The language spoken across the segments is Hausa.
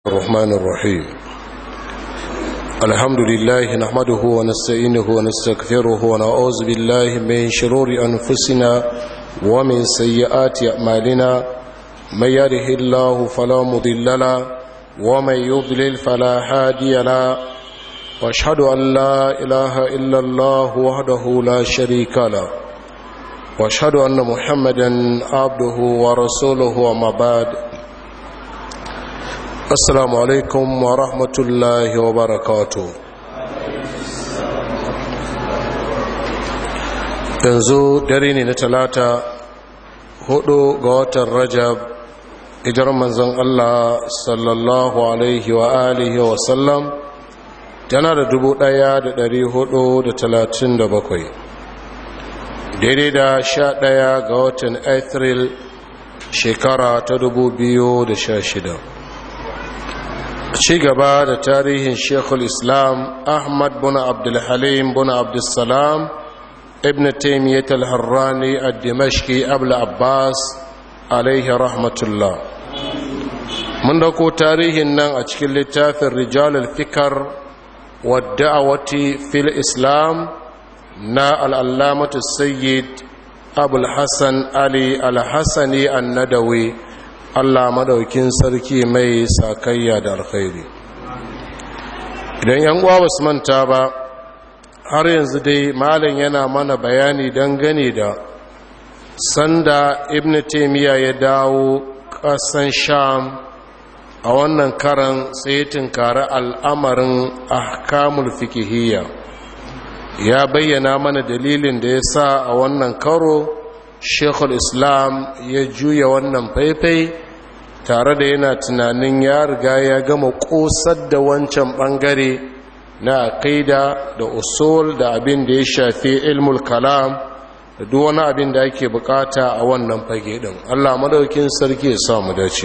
الرحمن الرحيم الحمد لله نحمده ونستعينه ونستغفره ونعوذ بالله من شرور أنفسنا ومن سيئات أعمالنا من يره الله فلا مضل له ومن يضلل فلا هادي له واشهد أن لا إله إلا الله وحده لا شريك له واشهد أن محمدا عبده ورسوله وما بعد assalamu alaikum wa rahmatullahi wa barakatu yanzu dare ne na talata hudu ga watan rajab ijar manzon allah sallallahu alaihi wa alihi wa sallam tana da dubu daya da dari hudu da talatin da bakwai daidai da sha daya ga watan april shekara ta dubu biyu da sha shida ci gaba da tarihin shekul islam ahmad bin abdulhalim bin abdulsalam ibn taimiyyat al-harrani a dimashki abul abbas alaihi rahmatullah mun dauko tarihin nan a cikin littafin rijal al-fikar wadda'awati fil islam na al'allamatu sayyid abul hassan ali al-hassani an-nadawi Allah madaukin sarki mai sakayya da alkhairi idan yan uwa basu manta ba har yanzu dai malam yana mana bayani dangane da sanda ibn taymiya ya dawo kasan sham a wannan karan sai tinkari al'amarin ahkamul fikihiyya ya bayyana mana dalilin da ya sa a wannan karo shekul islam ya juya wannan faifai tare da yana tunanin ya riga ya gama kosar da wancan bangare na akaida da usul da abin da ya shafi ilmul kalam da duk wani abin da ake bukata a wannan fage din allah madaukin sarki ya samu dace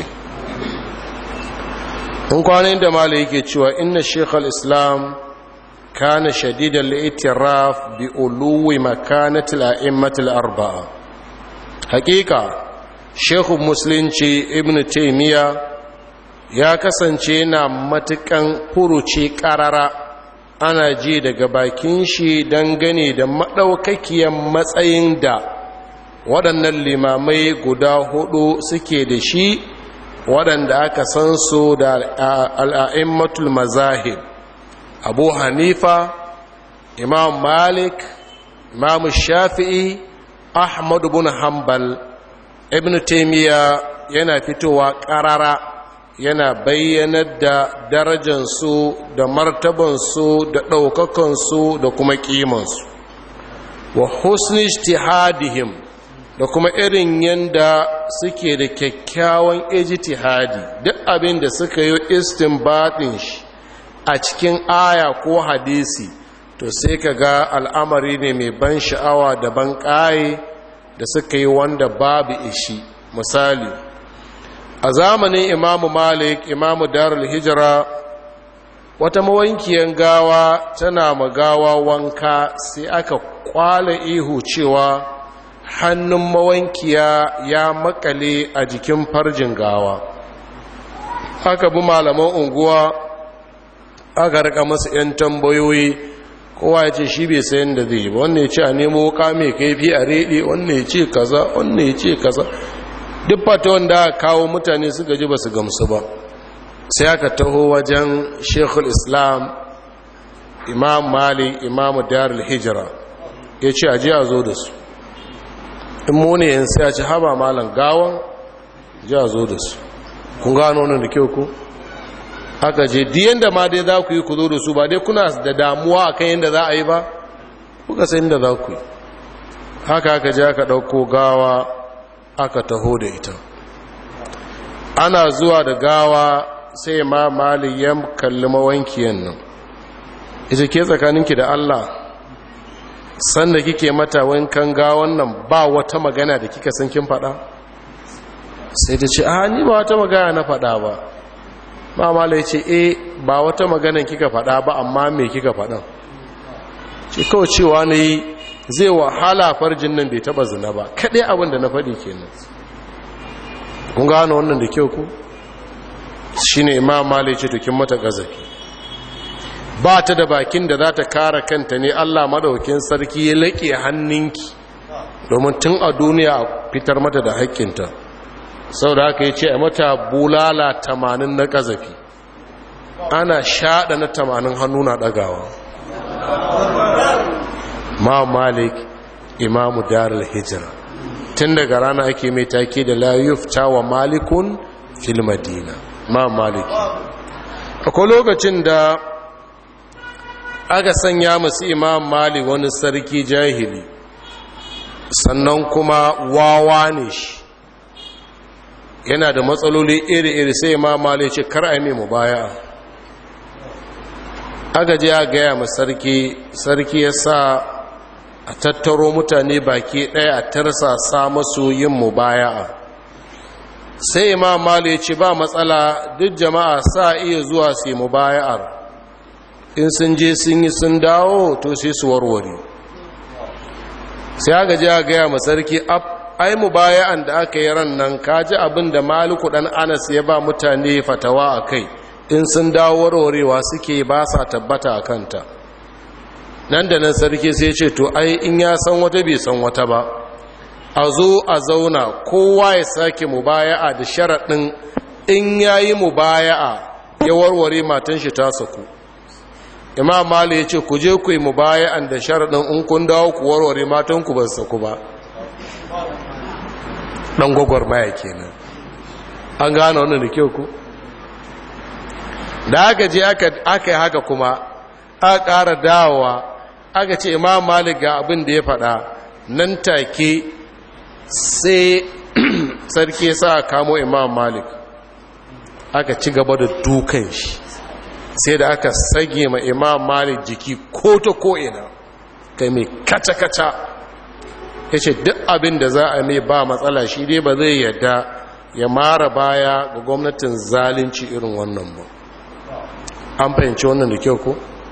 in kwanan da mala yake cewa inna shekul islam kana shadidan li'itiraf bi uluwi makanatil a'immatil arba'a hakika shekhu musulunci ibn taimiyya ya kasance na matukan furuci karara ana ji daga bakin shi dangane da maɗaukakiyar matsayin da waɗannan limamai guda hudu suke da shi waɗanda aka san su da al'a'immatul mazahib abu hanifa imam malik imam shafi'i ahmad bin hanbal ibn taymiya yana fitowa karara yana bayyanar da darajansu da martabansu da ɗaukakansu da kuma ƙimansu wa husni ijtihadihim da kuma irin yanda suke da kyakkyawan ijtihadi duk abin da suka yi istinbatin shi a cikin aya ko hadisi to sai ka ga al'amari ne mai ban sha'awa da ban ƙaye da suka yi wanda babu ishi misali a zamanin imamu malik imamu darul hijira wata mawankiyar gawa tana magawa wanka sai aka kwala ihu cewa hannun mawankiya ya makale a jikin farjin gawa aka bi malaman unguwa aka rika masa 'yan tambayoyi kowa ya ce shi bai sayan da zai ba wannan ya ce a nemo wuka mai kaifi a rede wannan ya ce kaza wannan ya ce kaza duk fata wanda kawo mutane suka ji ba su gamsu ba sai aka taho wajen shekul islam imam mali imamu darul hijira ya ce aji a zo da su in mune yin sai a ci haba malam gawan ji a zo da su kun gano wannan da kyau ku aka je diyan da ma dai za ku yi ku zo da su ba dai kuna da damuwa a kan yadda za a yi ba kuka sai yadda za ku yi haka aka je aka ɗauko gawa aka taho da ita ana zuwa da gawa sai ma maliyan kalli mawankiyan nan ita ke tsakaninki da allah sanda kike mata wankan gawan nan ba wata magana da kika san kin faɗa sai ta ce a ni ba wata magana na faɗa ba mamala ya ce e ba wata maganan kika faɗa ba amma me kika faɗan ce kawai cewa na yi zai wahala farjin nan bai taɓa zina ba kaɗai abin da na faɗi kenan kun gano wannan da kyau ku shi ne imam mali ce tukin mata gazafi ba ta da bakin da za ta kara kanta ne allah madaukin sarki ya laƙe hannunki domin tun a duniya a fitar mata da haƙƙinta sau da haka ya ce a mata bulala tamanin na gazafi ana shaɗa na tamanin hannu na ɗagawa ma malik imamu darul hijira tun daga rana ake mai take da layufta wa malikun fil madina ma maliki akwai lokacin da aka sanya masu imam malik wani sarki jahili sannan kuma wawa ne shi yana da matsaloli iri-iri sai imam malik ce kar a mu baya aka je a gaya ma sarki sarki ya sa a tattaro mutane baki ɗaya a tarsasa masu yin mubaya'a sai imam mali ya ce ba matsala duk jama'a sa iya zuwa su yi mubaya'ar in sun je sun yi sun dawo to sai su warware sai aka ji a gaya ma sarki ai mubaya'an da aka yi ran nan kaji abin da maliku dan anas ya ba mutane fatawa a kai in sun dawo warwarewa suke ba sa tabbata a kanta nan da nan sarki sai ce to ai in ya san wata bai san wata ba a zo a zauna kowa ya sake mubaya'a da sharaɗin in ya yi mubaya'a ya warware matan shi ta saku imam mali ya ce ku je ku yi mubaya'an da sharaɗin in kun dawo ku warware matan ku ba saku ba ɗan gwagwarmaya kenan an gane wannan da kyau ku da aka je aka yi haka kuma aka ƙara dawowa aka ce imam malik ga abin da ya faɗa nan take sai sarki sa kamo imam malik aka ci gaba da dukan shi sai da aka sage ma imam malik jiki ko ta ko'ina kai mai kaca-kaca ya ce duk abin da za a mai ba matsala shi dai ba zai yadda ya mara baya ga gwamnatin zalunci irin wannan ba an fahimci wannan da kyau ko?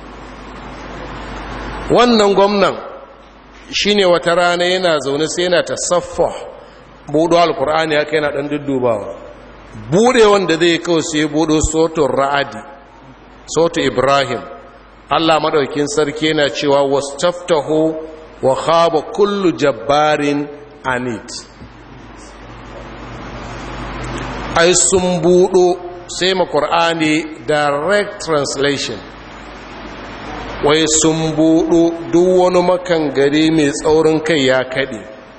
wannan gwamnan shine wata rana yana zaune sai yana ta saffa buɗo alkur'ani haka yana ɗan duddubawa buɗe wanda zai kawo sai buɗo soton ra'adi soto ibrahim allah maɗaukin sarki yana cewa wasu taftaho wa khaba kullu jabbarin anit ai sun buɗo sai ma ƙur'ani direct translation wai sun buɗo duk wani makan gari mai tsaurin kai ya kaɗe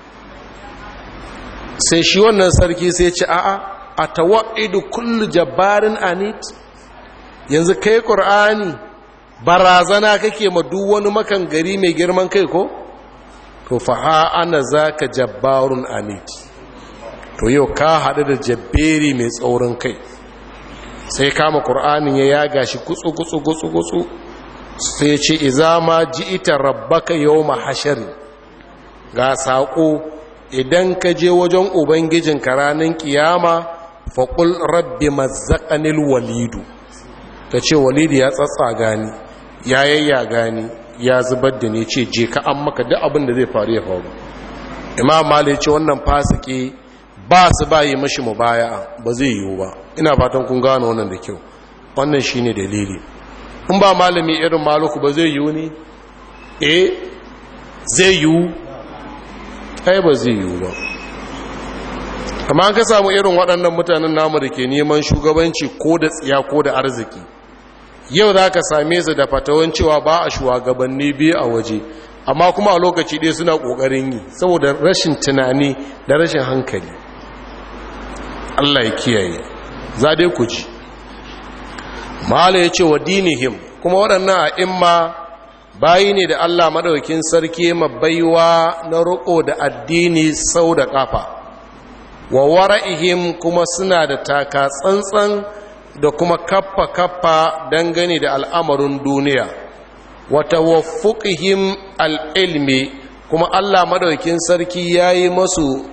sai shi wannan sarki sai ce a'a a tawa'idu kullu jabbarin anit yanzu kai ƙur'ani barazana kake ma duk wani makan gari mai girman kai ko to fa ana zaka jabbarun anit to yau ka haɗu da jabberi mai tsaurin kai sai kama ƙur'anin ya yaga shi gutsu gutsu gutsu gutsu sai ce iza ma ji ita rabbaka yau mahashari ga saƙo idan ka je wajen ubangijin ranar kiyama faƙul rabbi mazzaƙanil walidu ka ce walidu ya tsatsa gani ya yayya gani ya zubar da ne ce je ka an maka duk abin da zai faru ya faru imam mali ce wannan fasiki ba su bayi mashi mubaya ba zai yiwu ba ina fatan kun gano wannan da kyau wannan shine dalili in ba malami irin maluku ba zai yiwu ne eh zai yiwu ai ba zai yiwu ba amma an ka samu irin waɗannan mutanen namu da ke neman shugabanci ko da tsiya ko da arziki yau za ka same su da fatawan cewa ba a shugabanni biyu a waje amma kuma a lokaci ɗaya suna ƙoƙarin yi saboda rashin tunani da rashin hankali allah ya kiyaye za dai ku ji mala ya ce wa dinihim kuma waɗannan a imma bayi ne da allah maɗaukin sarki baiwa na roƙo da addini sau da ƙafa wa wara'ihim kuma suna da taka tsantsan da kuma kaffa-kaffa dangane da al'amarin duniya wata wafuƙihim al'ilmi kuma allah maɗaukin sarki ya yi masu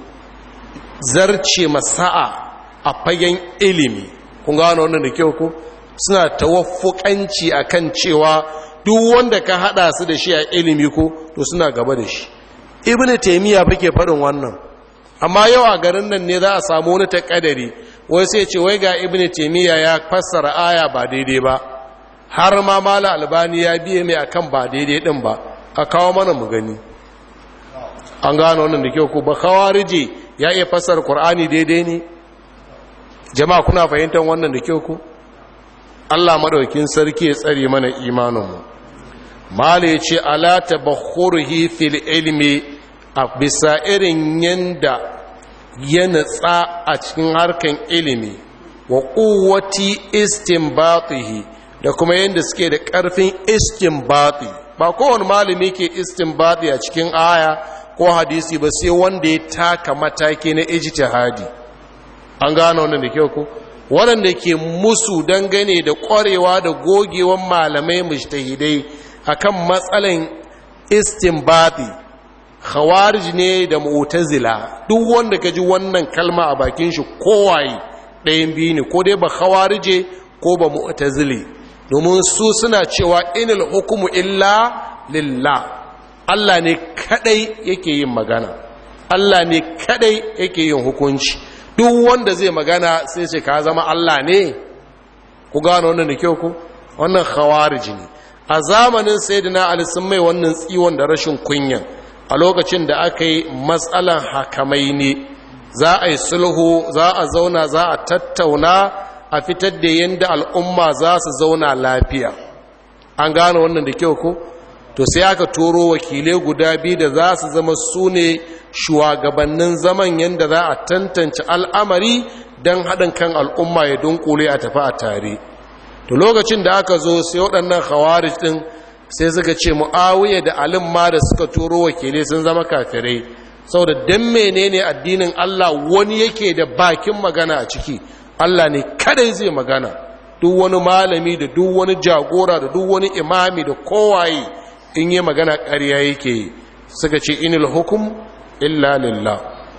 zarce masa'a a fagen ilimi kun gano wannan da kyau ku suna tawaffukanci akan cewa duk wanda ka hada su da shi a ilimi ko to suna gaba da shi ibnu taymiya fake faɗin wannan amma yau a garin nan ne za a samu wani takadari wai sai ce wai ga ibn taimiyya ya fassara aya ba daidai ba har ma mala albani ya biye mai akan ba daidai din ba a kawo mana mu gani an gano wannan da kyau ko ba khawarije ya iya fassara qur'ani daidai ne jama'a kuna fahimtar wannan da kyau ko Allah madaukin sarki ya tsare mana imanin mu mala ya ce ala tabakhurhi fil ilmi a bisa irin yanda ya natsa a cikin harkan ilimi wa quwwati istinbatihi da kuma yanda suke da karfin istinbati ba kowane malami ke istinbati a cikin aya ko hadisi ba sai wanda ya taka mataki na ijtihadi an gano wannan da kyau ko waɗanda ke musu dangane da ƙwarewa da gogewan malamai mujtahidai akan matsalan istinbati khawarij ne da mu'tazila duk wanda ka ji wannan kalma a bakin shi kowaye ɗayan biyu ne ko dai ba khawarije ko ba mu'tazili domin su suna cewa inil hukumu illa lillah Allah ne kadai yake yin magana Allah ne kadai yake yin hukunci duk wanda zai magana sai ce ka zama Allah ne ku gano wannan da kyau ku wannan khawarij ne a zamanin sayyidina Ali sun mai wannan tsiwon da rashin kunya a lokacin da aka yi matsalan hakamai ne za a yi sulhu za a zauna za a tattauna a fitar da yadda al'umma za su zauna lafiya an gano wannan da kyau ko to sai aka turo wakilai guda biyu da za su zama su ne shugabannin zaman yadda za a tantance al'amari don haɗin kan al'umma ya dunkule a tafi a tare to lokacin da aka zo sai waɗannan khawarij ɗin sai suka ce mu'awiyya da alim ma da suka turo wakilai sun zama kafirai saboda dan menene addinin Allah wani yake da bakin magana a ciki Allah ne kadai zai magana duk wani malami da duk wani jagora da duk wani imami da kowaye in yi magana ƙarya yake suka ce inil hukum illa lillah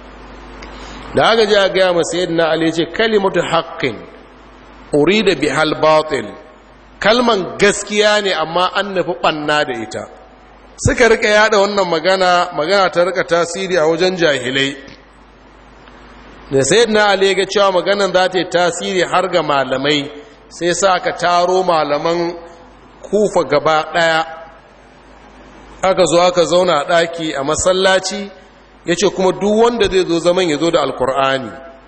da aka ji a gaya masu yadda Ali ce kalimatu haqqin urida bihal batil kalman gaskiya ne amma an nufi ɓanna da ita suka rika yada wannan magana magana ta rika tasiri a wajen jahilai da sai na ali ga cewa maganan za ta yi tasiri har ga malamai sai sa aka taro malaman kufa gaba ɗaya aka zo aka zauna a ɗaki a masallaci ya ce kuma duk wanda zai zo zaman ya zo da alkur'ani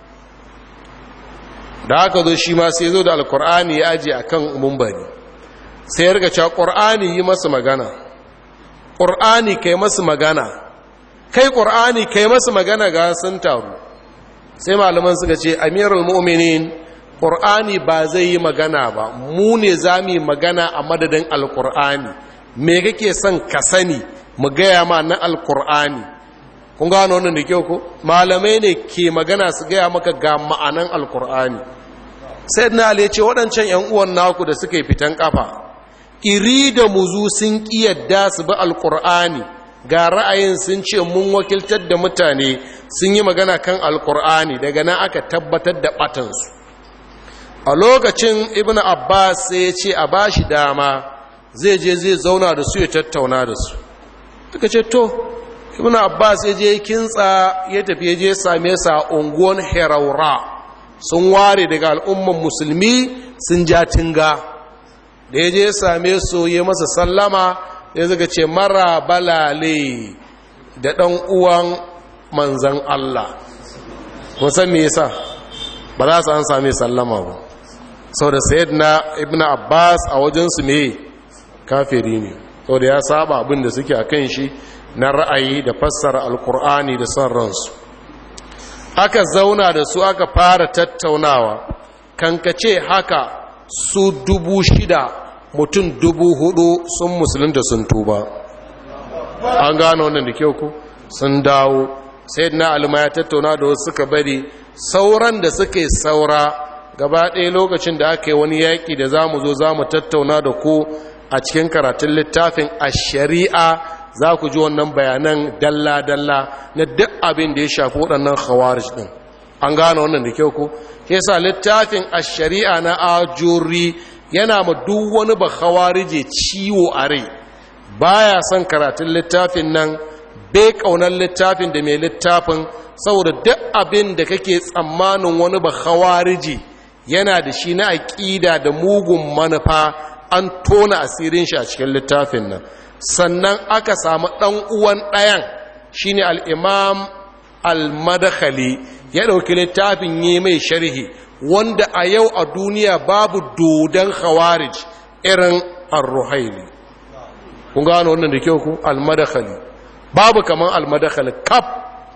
da aka zo shi ma sai zo da alkur'ani ya aji a kan mumbari sai ya riga cewa ƙur'ani yi masu magana ƙur'ani kai masu magana kai ƙur'ani kai masu magana ga sun taru sai malaman suka ce amirul mu'minin ƙur'ani ba zai yi magana ba mu ne za mu yi magana a madadin alƙur'ani me kake son ka sani mu gaya ma na alƙur'ani kun gano wannan da kyau ko malamai ne ke magana su gaya maka ga ma'anan alƙur'ani sai na ya ce waɗancan 'yan uwan naku da suka yi fitan ƙafa iri da muzu sun ƙi yadda su bi alƙur'ani ga ra'ayin sun ce mun wakiltar da mutane sun yi magana kan alƙur'ani daga nan aka tabbatar da ɓatansu a lokacin ibn abbas sai ya ce a ba shi dama zai je zai zauna da su ya tattauna da su suka ce to ibn abbas ya je kintsa ya tafi ya je same sa unguwan heraura sun ware daga al'umman musulmi sun ja tinga da ya je same su ya masa sallama ya zaga ce mara balale da ɗan uwan manzan Allah musan me yasa ba za su an same sallama ba sau da sayid na ibn abbas a wajensu ne kafiri ne sau da ya saba abin da suke a kan shi na ra'ayi da fassara alkur'ani da son ransu aka zauna da su aka fara tattaunawa kankace haka su dubu shida mutum dubu hudu sun musulunta sun tuba an gano wannan da kyau ku sun dawo sai na alima ya tattauna da wasu suka bari sauran da suka yi saura gaba ɗaya lokacin da aka yi wani yaƙi da za mu zo za mu tattauna da ku a cikin karatun littafin a shari'a za ku ji wannan bayanan dalla-dalla na duk abin da ya shafi waɗannan khawarij ɗin an gane wannan da kyau ko ke sa littafin a shari'a na ajuri yana ma duk wani ba khawarije ciwo a rai baya son karatun littafin nan bai ƙaunar littafin da mai littafin saboda duk abin da kake tsammanin wani ba khawariji yana da shi na aƙida da mugun manufa an tona asirin shi a cikin littafin nan sannan aka samu ɗan uwan ɗayan shine al-imam al-madakhali ya ɗauki littafin yi mai sharhi wanda a yau a duniya babu dodon khawarij irin ar-ruhaili kun gano wannan da kyau ku al-madakhali babu kaman al-madakhali kaf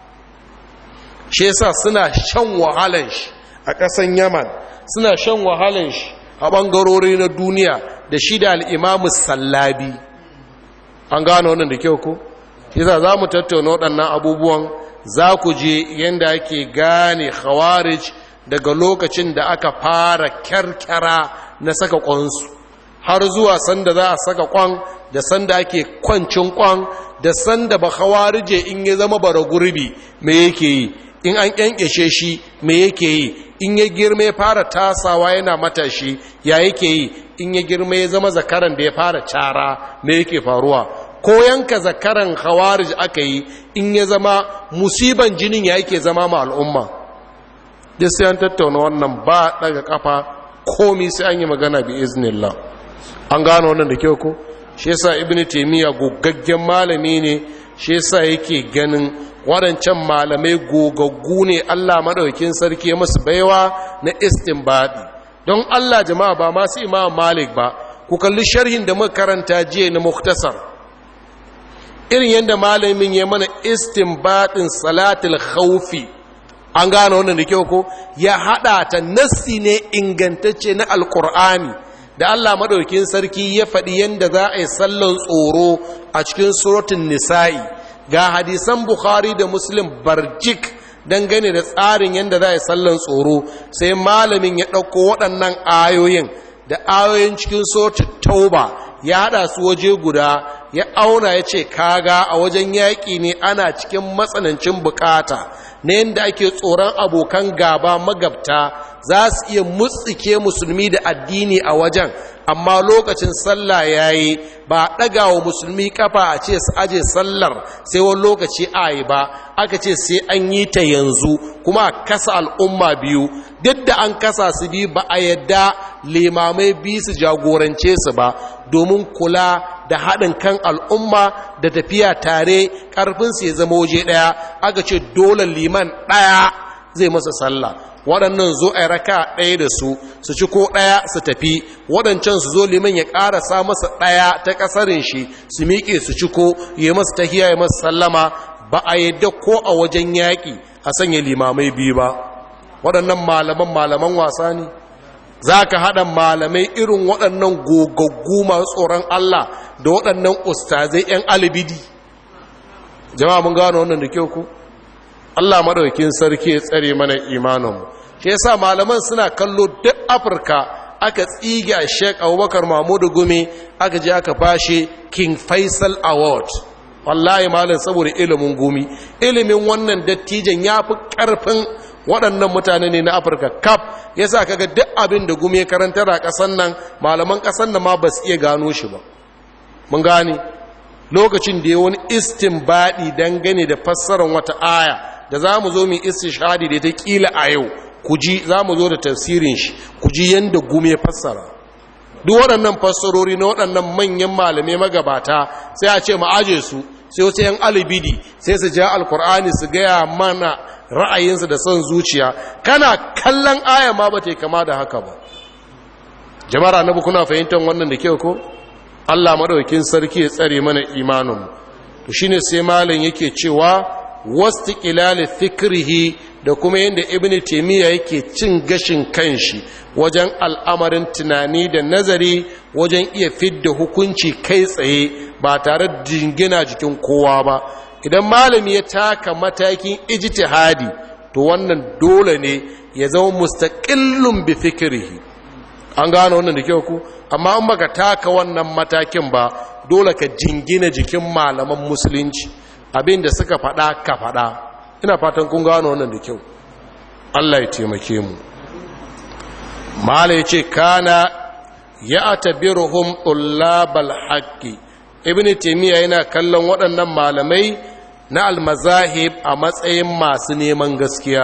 shi yasa suna shan wahalan shi a ƙasan yaman suna shan wahalan shi a ɓangarori na duniya da shi da al-imam sallabi an gano wannan da kyau ku yasa za mu tattauna waɗannan abubuwan za ku je yadda ake gane khawarij daga lokacin da aka fara kyarkyara na saka kwansu har zuwa sanda za a saka kwan da sanda ake kwancin kwan da sanda ba khawarije in ya zama bara gurbi me yake yi in an kyankyashe shi me yake yi in ya girma ya fara tasawa yana matashi ya yake yi in ya girma ya zama zakaran da ya fara cara me yake faruwa ko yanka zakaran khawarij aka yi in ya zama musiban jinin ya yake zama ma al'umma duk sai an tattauna wannan ba daga kafa komi sai an yi magana bi iznillah an gano wannan da kyau ko shi yasa ibnu taymiya gogaggen malami ne shi yasa yake ganin waɗancan malamai gogaggu ne Allah madaukakin sarki musu baiwa na istinbadi don Allah jama'a ba masu imam malik ba ku kalli sharhin da muka karanta jiya na muktasar irin yadda malamin ya mana istinbadin salatul khawfi an gane wannan da kyau ko ya hada ta nassi ne ingantacce na alkur'ani da Allah madaukakin sarki ya faɗi yadda za a yi sallan tsoro a cikin suratun nisa'i ga hadisan bukhari da muslim barjik dangane da tsarin yadda za a yi sallan tsoro sai malamin ya ɗauko waɗannan ayoyin da ayoyin cikin suratun tauba ya haɗa su waje guda ya auna ya ce kaga a wajen yaƙi ne ana cikin matsanancin bukata na yadda ake tsoron abokan gaba magabta za su iya mutsike musulmi da addini a wajen amma lokacin sallah ya yi ba ɗaga wa musulmi kafa a ce su aje sallar sai wani lokaci a yi ba aka ce sai an yi ta yanzu kuma a kasa al'umma biyu duk da an kasa su biyu ba a yadda limamai biyu su jagorance su ba domin kula da haɗin kan al'umma da tafiya tare ƙarfinsu ya zama waje ɗaya aka ce dole liman ɗaya zai masa sallah waɗannan zo a raka ɗaya da su su ci ko ɗaya su tafi waɗancan su zo liman ya ƙarasa masa ɗaya ta ƙasarin shi su miƙe su ci ko ya masa tahiya ya masa sallama ba a yadda ko a wajen yaƙi a sanya limamai biyu ba waɗannan malaman malaman wasa ne za ka haɗa malamai irin waɗannan gogaggu masu tsoron Allah da waɗannan ustazai 'yan alibidi jama'a mun gano wannan da kyau ku Allah maɗaukin sarki ya tsare mana imaninmu shi yasa malaman suna kallo duk afirka aka tsige a sheik abubakar mahmudu gumi aka je aka fashe king faisal award wallahi malam saboda ilimin gumi ilimin wannan dattijan ya fi ƙarfin waɗannan mutane ne na afirka kaf ya sa kaga duk abin da gumi ya karanta a ƙasan nan malaman ƙasan nan ma ba su iya gano shi ba mun gane lokacin da ya wani istinbadi dangane da fassarar wata aya da za mu zo mu istishhadi da ta kila a yau ku ji za mu zo da tafsirin shi ku ji yadda gumi ya fassara duk waɗannan fassarori na waɗannan manyan malamai magabata sai a ce mu aje su sai wasu yan alibidi sai su ja alkur'ani su gaya mana ra'ayinsu da son zuciya kana kallon aya ma ba ta kama da haka ba jama'ar annabi kuna fahimtar wannan da kyau ko Allah madaukakin sarki ya tsare mana imaninmu to shine sai malam yake cewa wastiqlal fikrihi da kuma yanda ibnu taymiya yake cin gashin kanshi wajen al'amarin tunani da nazari wajen iya fidda hukunci kai tsaye ba tare da jingina jikin kowa ba idan malami ya taka matakin ijtihadi to wannan dole ne ya zama mustaqillun bi fikrihi an gano wannan da kyau ku amma an baka taka wannan matakin ba dole ka jingina jikin malaman musulunci abin da suka faɗa ka faɗa ina fatan kun gano wannan da kyau Allah ya taimake mu mala ya ce kana ya atabiruhum tullabal haqqi ibn taymiya yana kallon waɗannan malamai na almazahib a matsayin masu neman gaskiya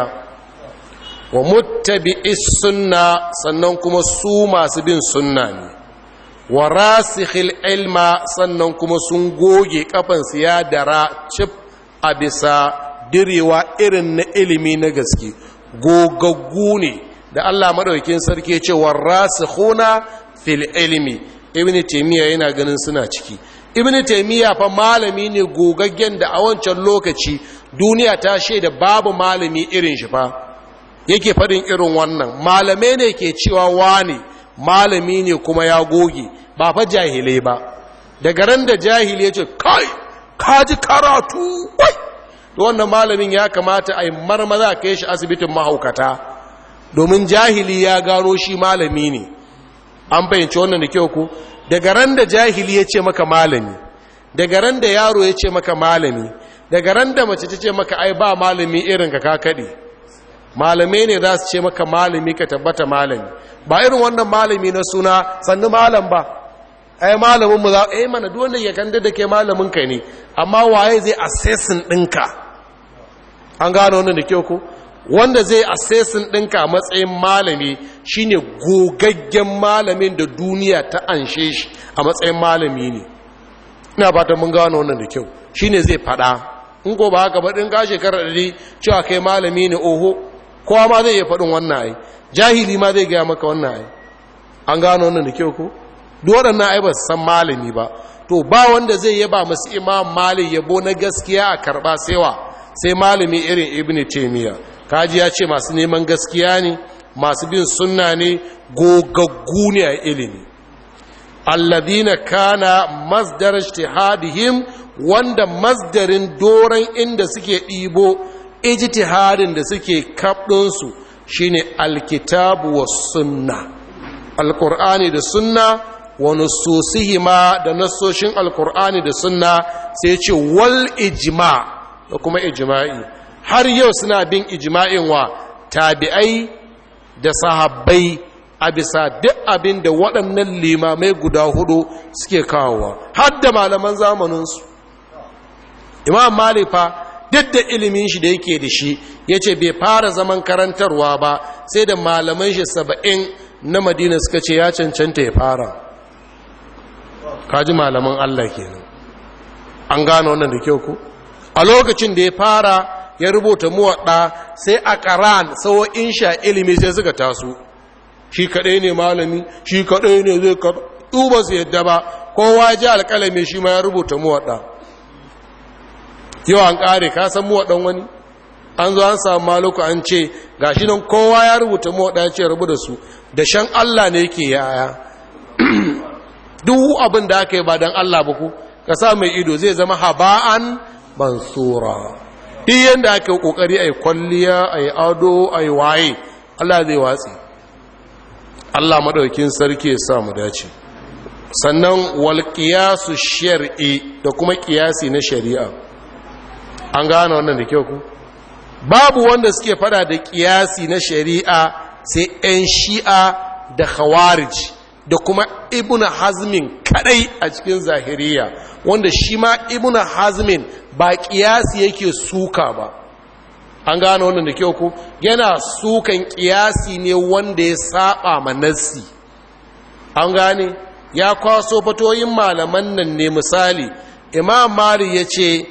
wa muttabi'is sunna sannan kuma su masu bin sunna ne wa rasikhil ilma sannan kuma sun goge kafansu ya dara cif a bisa direwa irin na ilimi na gaske gogaggu ne da Allah madaukakin sarki ya ce wa rasikhuna fil ilmi ibnu taymiya yana ganin suna ciki ibnu taymiya fa malami ne gogaggen da a wancan lokaci duniya ta shaida babu malami irin shi fa yake faɗin irin wannan malamai ne ke cewa wani malami ne kuma ya goge ba fa jahilai ba daga ran da jahili ya ce kai kaji karatu wai da wannan malamin ya kamata a yi marmaza kai shi asibitin mahaukata domin jahili ya gano shi malami ne an fahimci wannan da kyau ku daga ran da jahili ya ce maka malami daga ran da yaro ya ce maka malami daga ran da mace ta ce maka ai ba malami irin ka kakaɗe malamai ne za su ce maka malami ka tabbata malami ba irin wannan malami na suna sannu malam ba ai malamin mu za a mana duk wanda ya kanda da ke malamin ka ne amma waye zai assessin ɗinka an gano wannan da kyau ko wanda zai assessin ɗinka a matsayin malami shine gogaggen malamin da duniya ta anshe shi a matsayin malami ne ina fatan mun gano wannan da kyau shine zai faɗa in ko ba haka ba ɗin ka shekarar ɗari cewa kai malami ne oho kowa ma zai iya faɗin wannan ai jahili ma zai gaya maka wannan ai an gano wannan da kyau ko duk waɗannan ai ba su san malami ba to ba wanda zai yaba masu imam malik yabo na gaskiya a karɓa sewa sai malami irin ibn taymiya kaji ya ce masu neman gaskiya ne masu bin sunna ne gogaggu ne a ilimi alladina kana masdar ijtihadihim wanda masdarin doron inda suke ɗibo ijtihadin da suke kaɗinsu shine alkitabu wa sunna alkur'ani da sunna wa nususihima da nassoshin alkur'ani da sunna sai ce wal ijma da kuma ijma'i har yau suna bin ijma'in wa tabi'ai da sahabbai a bisa duk abin da waɗannan limamai guda hudu suke kawowa har da malaman zamaninsu imam malifa duk da ilimin shi da yake da shi ya ce bai fara zaman karantarwa ba sai da malaman shi saba'in na madina suka ce ya cancanta ya fara kaji malaman allah kenan an gano wannan da kyau ku a lokacin da ya fara ya rubuta muwaɗa sai a ƙaran in sha ilimi sai suka taso shi kaɗai ne malami shi kaɗai ne zai ka duba su yadda ba kowa ji alƙalami shi ma ya rubuta muwaɗa yau an ƙare ka san muwaɗan wani an zo an samu maluku an ce ga shi nan kowa ya rubuta muwaɗa ya ce rubu da su da shan allah ne yake yaya duk abin da aka yi ba don allah ba ku ka sa mai ido zai zama haba'an mansura duk yadda aka yi ƙoƙari a yi kwalliya a yi ado a yi waye allah zai watsi allah maɗaukin sarki ya sa mu dace sannan walƙiyasu shari'i da kuma ƙiyasi na shari'a an gane wannan da kyau ku babu wanda suke fada da ƙiyasi na shari'a sai 'yan shi'a da khawarij da kuma ibn hazmin kadai a cikin zahiriya wanda shi ma ibn hazmin ba kiyasi yake suka ba an gane wannan da kyau ku yana sukan kiyasi ne wanda ya saba ma nassi an gane ya kwaso fatoyin malaman nan ne misali imam mali ya ce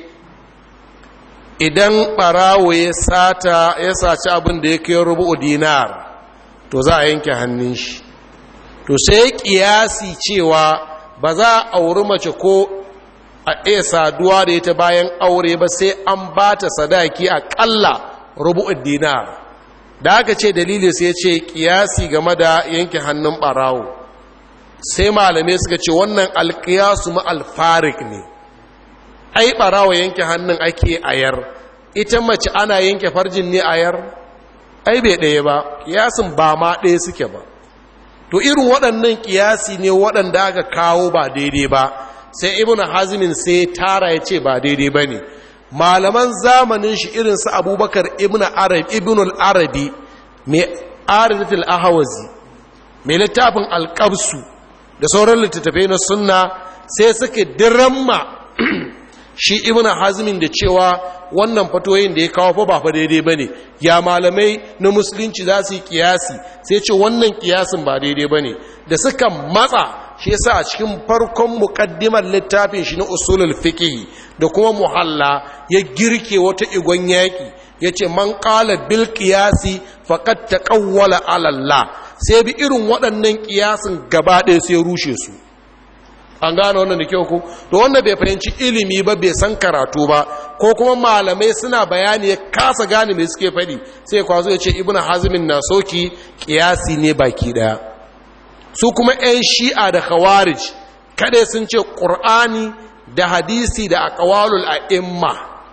idan barawo ya sata ya saci abin da ya kai rubu dinar to za a yanke hannun shi to sai kiyasi cewa ba za a auri mace ko a iya saduwa da ita bayan aure ba sai an ba ta sadaki aƙalla rubu'ud dinar da aka ce dalili sai ce kiyasi game da yanke hannun ɓarawo sai malamai suka ce wannan alkiyasu ma alfarik ne ai ɓarawo yanke hannun ake ayar ita mace ana yanke farjin ne ayar ai bai ɗaya ba kiyasin ba ma ɗaya suke ba to irin waɗannan ƙiyasi ne waɗanda aka kawo ba daidai ba sai ibn hazmin sai tara ya ce ba daidai ba ne malaman zamanin shi irin su abubakar ibn arabi ibn al-arabi mai aridatul ahawazi mai littafin alƙabsu da sauran littattafai na sunna sai suke diramma shi ibn hazmin da cewa wannan fatoyin da ya kawo fa ba fa daidai bane ya malamai na musulunci za su yi kiyasi sai ce wannan kiyasin ba daidai bane da suka matsa shi yasa a cikin farkon muqaddimar littafin shi na usulul fiqh da kuma muhalla ya girke wata igon yaki yace man qala bil qiyasi faqad taqawwala ala Allah sai bi irin waɗannan kiyasin gaba ɗaya sai rushe su an gane wannan da kyau ku to wanda bai fahimci ilimi ba bai san karatu ba ko kuma malamai suna bayani ya kasa gane mai suke faɗi sai kwazo ya ce ibnu hazmin na soki kiyasi ne baki daya su kuma 'yan shi'a da khawarij kada sun ce qur'ani da hadisi da aqwalul a'imma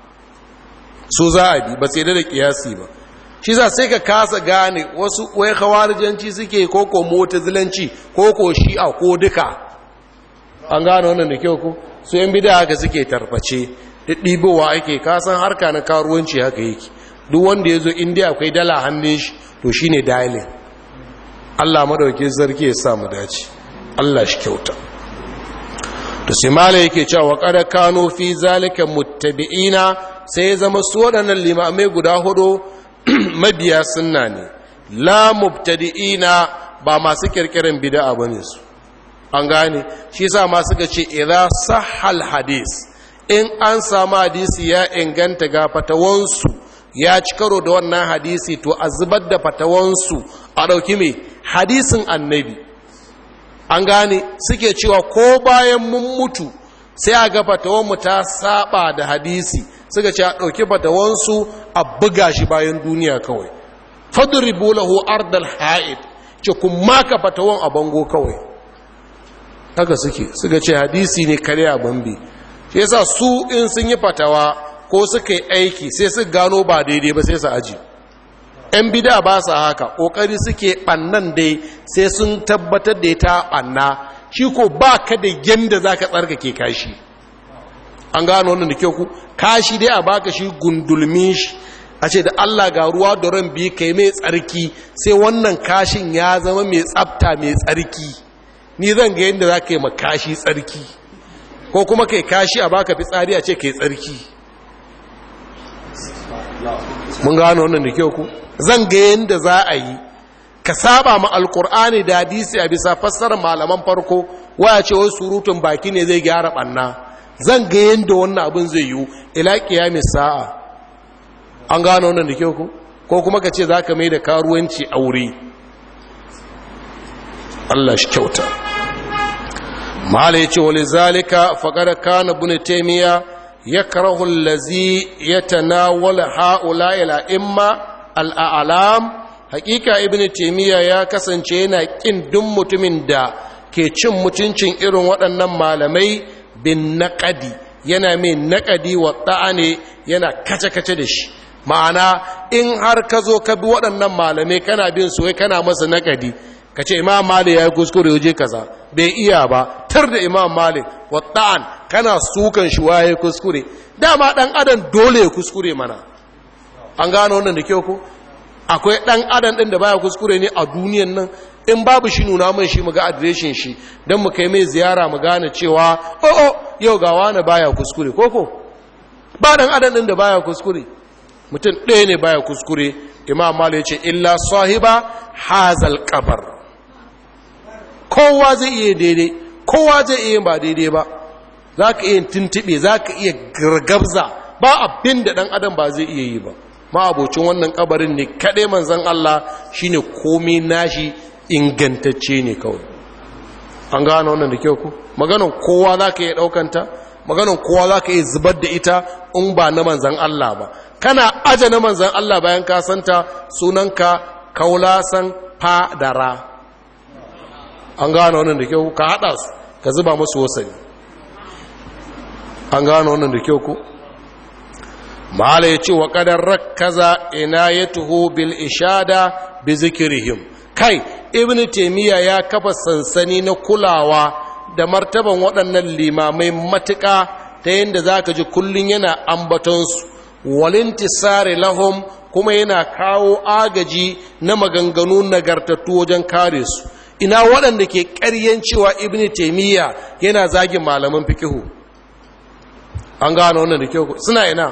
su za a bi ba sai da kiyasi ba shi za sai ka kasa gane wasu wai khawarijanci suke ko ko mu'tazilanci ko ko shi'a ko duka an gano wannan da kyau ku su yan bida haka suke tarface ɗibowa ake kasan harka na karuwanci haka yake duk wanda ya zo indiya akwai dala hannun shi to shi ne dalin allah maɗauki zarki ya samu dace allah shi kyauta to simala yake cewa kada kano fi zalika muttabi'ina sai ya zama su waɗannan limamai guda hudu mabiya sunna ne la mubtadi'ina ba masu kirkirin bid'a bane su an gane shi sa ma suka ce idza sahal hadis in an samu hadisi ya inganta ga fatawansu ya ci karo da wannan hadisi to a zubar da fatawansu a ɗauki mai hadisin annabi an gane suke cewa ko bayan mun mutu sai a ga fatawanmu ta saba da hadisi suka ce a ɗauki fatawansu a buga shi bayan duniya kawai fadribu lahu ardal ha'id ce kun maka fatawan a bango kawai haka suke suka ce hadisi ne kare a bambi shi yasa su in sun yi fatawa ko suka yi aiki sai su gano ba daidai ba sai su aji yan bida ba su haka ƙoƙari suke ɓannan dai sai sun tabbatar da ta ɓanna shi ko ba ka da yadda za ka tsarkake kashi an gano wannan da kyau ku kashi dai a baka shi gundulmin shi a ce da allah ga ruwa da ran biyu kai mai tsarki sai wannan kashin ya zama mai tsafta mai tsarki ni zan ga yadda za ka yi makashi tsarki ko kuma kai kashi a baka fitsari a ce kai tsarki mun gano wannan da kyau ku zan ga yadda za a yi ka saba ma alkur'ani da hadisi a bisa fassarar malaman farko waya ce wai surutun baki ne zai gyara banna zan ga yadda wannan abin zai yiwu ila kiyamis sa'a an gano wannan da kyau ku ko kuma ka ce za ka mai da karuwanci aure Allah shi kyauta mala ya ce wale zalika faƙar kana bin taimiyya ya karahu lazi ya tanawala ha'ula ila imma al'alam hakika ibn taimiyya ya kasance yana ƙin duk mutumin da ke cin mutuncin irin waɗannan malamai bin naƙadi yana mai naƙadi wa ɗa'ane yana kace-kace da shi ma'ana in har ka zo ka bi waɗannan malamai kana bin su wai kana masa naƙadi ka ce imam malik ya yi kuskure waje kaza bai iya ba tar da imam malik watta'an kana sukan shi waye kuskure dama dan adam dole ya kuskure mana an gano wannan da kyau ko akwai dan adam din da baya kuskure ne a duniyan nan in babu shi nuna mun shi mu ga adireshin shi dan mu kai mai ziyara mu gane cewa oh oh yau ga wani baya kuskure koko ba dan adam din da baya kuskure mutum ɗaya ne baya kuskure imam malik ya ce illa sahiba hazal qabar kowa zai iya daidai kowa zai iya ba daidai ba za ka iya tuntube za ka iya gargabza ba abin da ɗan adam ba zai iya yi ba ma'abocin wannan kabarin ne kaɗai manzan Allah shine komai nashi ingantacce ne kawai an gane wannan da kyau ku maganan kowa za ka iya ɗaukanta maganan kowa za ka iya zubar da ita in ba na manzan Allah ba kana aje na manzan Allah bayan ka santa sunanka kaulasan fadara an gano wannan da kyau ka haɗa su ka zuba musu wasani an gano wannan da kyau ku mahala ya ce wa ƙadar rakkaza ina ya tuho bil ishada bi zikirihim kai ibn taimiyya ya kafa sansani na kulawa da martaban waɗannan limamai matuƙa ta yadda za ka ji kullum yana ambatonsu walintisari lahum kuma yana kawo agaji na maganganu nagartattu wajen kare su ina waɗanda ke ƙaryen cewa ibn taimiyya yana zagin malaman fikihu an gano wannan da kyau suna ina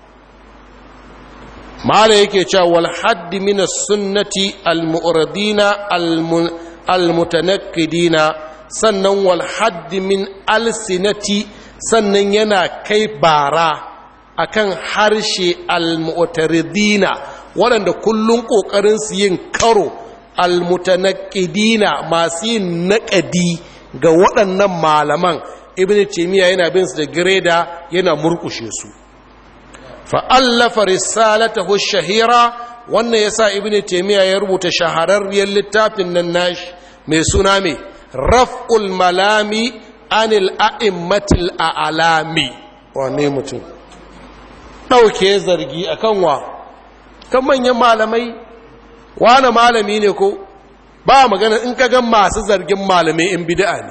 mala yake cewa wal haddi min sunnati al mu'radina al mutanaqqidina sannan wal haddi min alsinati sannan yana kai bara akan harshe al mu'taridina waɗanda kullun kokarin su yin karo al mutanaqqidina masu yin naƙadi ga waɗannan malaman ibn taymiya yana bin su da greda yana murkushe su fa'allafa risalatahu shahira wannan yasa ibn taymiya ya rubuta shahararriyar littafin nan nashi mai suna mai raf'ul malami anil a'immatil a'lami wane mutum dauke zargi akan wa kan manyan malamai wane malami ne ko ba magana in ka ga masu zargin malamai in bid'a ne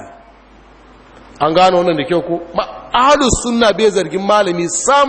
an gano wannan da kyau ko ahlus sunna bai zargin malami sam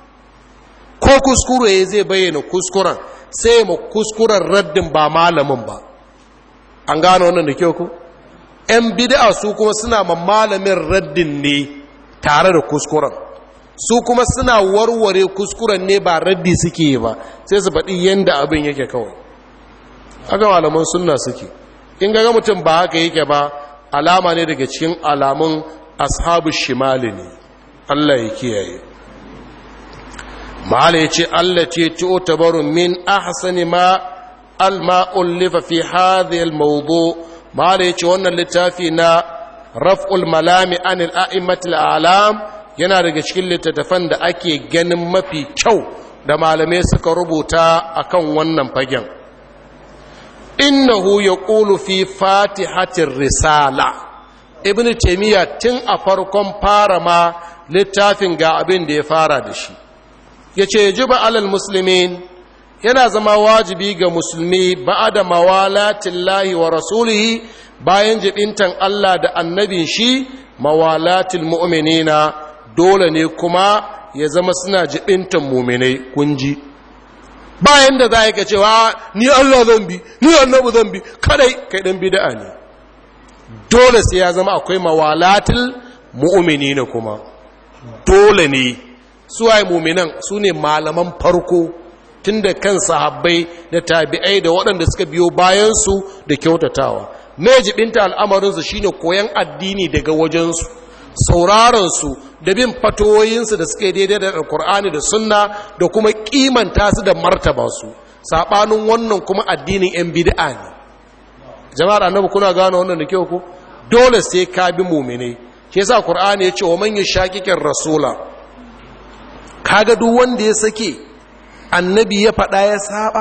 ko kuskure zai bayyana kuskuren sai ma kuskuren raddin ba malamin ba an gano wannan da kyau ku yan bid'a su kuma suna ma malamin raddin ne tare da kuskuren su kuma suna warware kuskuren ne ba raddi suke yi ba sai su faɗi yadda abin yake kawai haka malaman sunna suke in ga mutum ba haka yake ba alama ne daga cikin alamun ashabu shimali ne Allah ya kiyaye mahala ya ce Allah ce ci'o tabaru min ahsani ma alma'ullifa fi hadhihi almawdu mahala ya ce wannan littafi na raf'ul malami anil a'immatil a'lam yana daga cikin littattafan da ake ganin mafi kyau da malamai suka rubuta akan wannan fagen innahu yaqulu fi fatihatir risala ibnu taymiya tun a farkon fara ma littafin ga abin da ya fara da shi ya ce jiba alal musulmin yana zama wajibi ga musulmi ba'ada mawalatin lahi wa rasulihi bayan jibintan Allah da annabin shi mawalatin mu'minina dole ne kuma ya zama suna jibintan muminai kunji bayan da za ka cewa ni Allah zan bi ni annabi zan bi kadai kai dan bid'a ne dole sai ya zama akwai mawalatil mu'minina kuma dole ne suwaye muminan su ne malaman farko tun da kan sahabbai da tabi'ai da waɗanda suka biyo bayansu da kyautatawa mai jibinta al'amarinsu shine koyan addini daga wajensu sauraronsu da bin fatoyinsu da suka daidai da alkur'ani da sunna da kuma kimanta su da martaba su saɓanin wannan kuma addinin 'yan bid'a ne jama'ar annabi kuna gano wannan da kyau ku dole sai ka bi muminai shi yasa qur'ani ya ce wa man yashaqiqir rasula kaga duk wanda ya sake annabi ya faɗa ya saba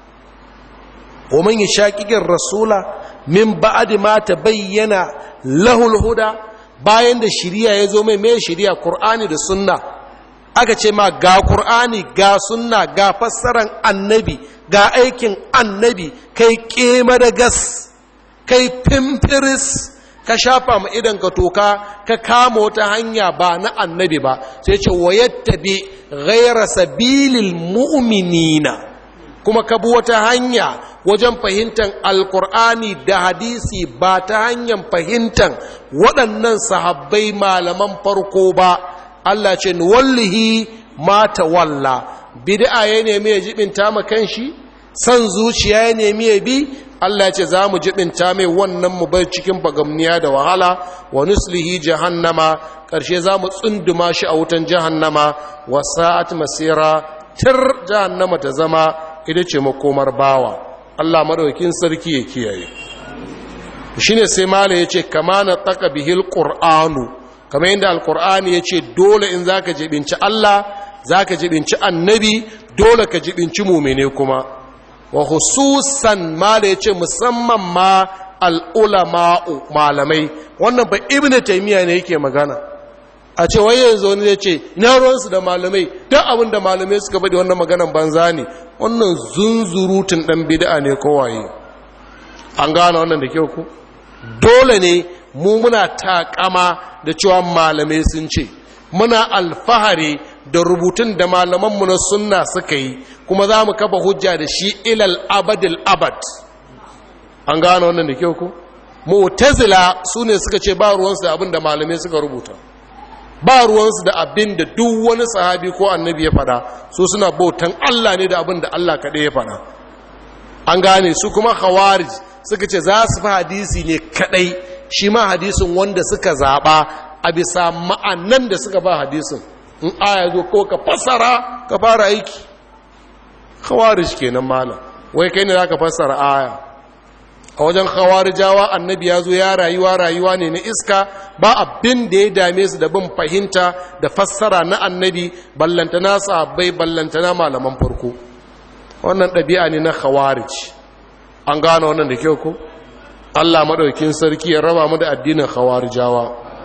wa man yashaqiqir rasula min ba'di ma tabayyana lahul huda bayan da shiriya ya zo mai mai shiriya qur'ani da sunna aka ce ma ga qur'ani ga sunna ga fassaran annabi ga aikin annabi kai kema da gas kai pimpiris ka shafa ma idan ka toka ka kama wata hanya ba na annabi ba sai ce wayattabi ghaira sabilil mu'minina kuma ka bi wata hanya wajen fahimtar alkur'ani da hadisi ba ta hanyar fahimtar waɗannan sahabbai malaman farko ba Allah ce wallahi ma walla bid'a ya nemi ya jibinta ma kanshi san zuciya ya nemi ya bi Allah ce za mu jibinta mai wannan mu bar cikin bagamniya da wahala wa nuslihi jahannama ƙarshe za mu tsunduma shi a wutan jahannama wa sa'at masira tir jahannama ta zama ita ce makomar bawa Allah madaukin sarki ya kiyaye shine sai mala yace kama na taka bihil qur'anu kamar yadda alqur'ani yace dole in zaka jibinci Allah zaka jibinci annabi dole ka jibinci mu'mine kuma wa hususan mala yace musamman ma al'ulama'u malamai wannan ba ibnu taymiya ne yake magana a ce wai yanzu wani zai ce ina ruwansu da malamai duk abin da malamai suka bada wannan maganan banza ne wannan zunzurutun dan bid'a ne kowaye an gane wannan da kyau ku dole ne mu muna takama da cewa malamai sun ce muna alfahari da rubutun da malamanmu na sunna suka yi kuma za mu kafa hujja da shi ilal abadil abad an gane wannan da kyau ku mu'tazila su ne suka ce ba ruwansu da abin da malamai suka rubuta ba ruwansu da abin da duk wani sahabi ko annabi ya faɗa su suna bautan Allah ne da abin da Allah kaɗai ya faɗa an gane su kuma khawarij suka ce za su fi hadisi ne kaɗai shi ma hadisin wanda suka zaɓa a bisa ma'anan da suka ba hadisin in aya zo ko ka fassara ka fara aiki khawarij kenan malam wai kai ne za ka fassara aya a wajen khawarijawa annabi ya zo ya rayuwa rayuwa ne na iska ba abin da ya dame su da bin fahimta da fassara na annabi ballantana sahabbai ballantana malaman farko wannan ɗabi'a ne na khawarij an gano wannan da kyau ko Allah maɗaukin sarki ya raba mu da addinin khawarijawa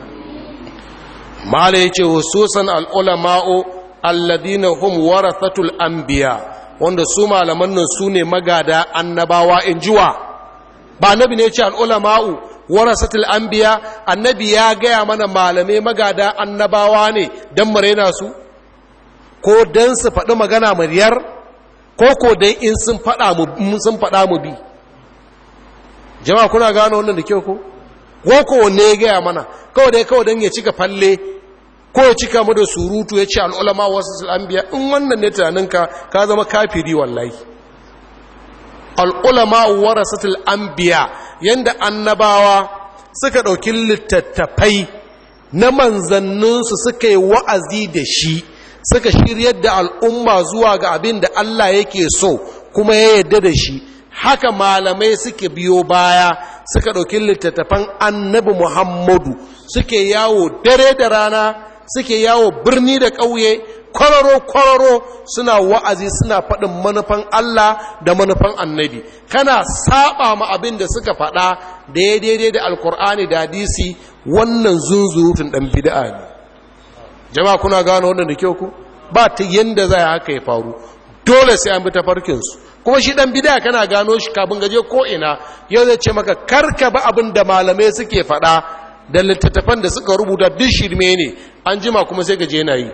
mala yace hususan al-ulama'u alladina hum warathatul anbiya wanda su malaman nan su ne magada annabawa in jiwa ba annabi ne ce al'ulama'u warasatul anbiya annabi ya gaya mana malamai magada annabawa ne don maraina su ko don su faɗi magana mariyar ko ko don in sun faɗa mu bi jama'a kuna gano wannan da kyau ko ko ko wanne ya gaya mana kawai dai kawai don ya cika falle ko ya cika mu da surutu ya ce al'ulama wasu anbiya in wannan ne tunaninka ka zama kafiri wallahi al'ulama warasatul anbiya yanda annabawa suka ɗauki littattafai na manzanninsu suka yi wa'azi da shi suka shiryar da al'umma zuwa ga abin da Allah yake so kuma ya yarda da shi haka malamai suke biyo baya suka ɗauki littattafan annabi muhammadu suke yawo dare da rana suke yawo birni da ƙauye kwararo-kwararo suna wa'azi suna faɗin manufan Allah da manufan annabi kana saba ma abin da suka faɗa da ya daidai da alkur'ani da hadisi wannan zunzurutun ɗan bida'a ne jama'a kuna gano wannan da kyau ku ba ta yanda za haka ya faru dole sai an bi tafarkinsu kuma shi ɗan bida'a kana gano shi kafin gaje ko ina yau zai ce maka karka ba abin da malamai suke faɗa da littattafan da suka rubuta duk shirme ne an jima kuma sai gaje na yi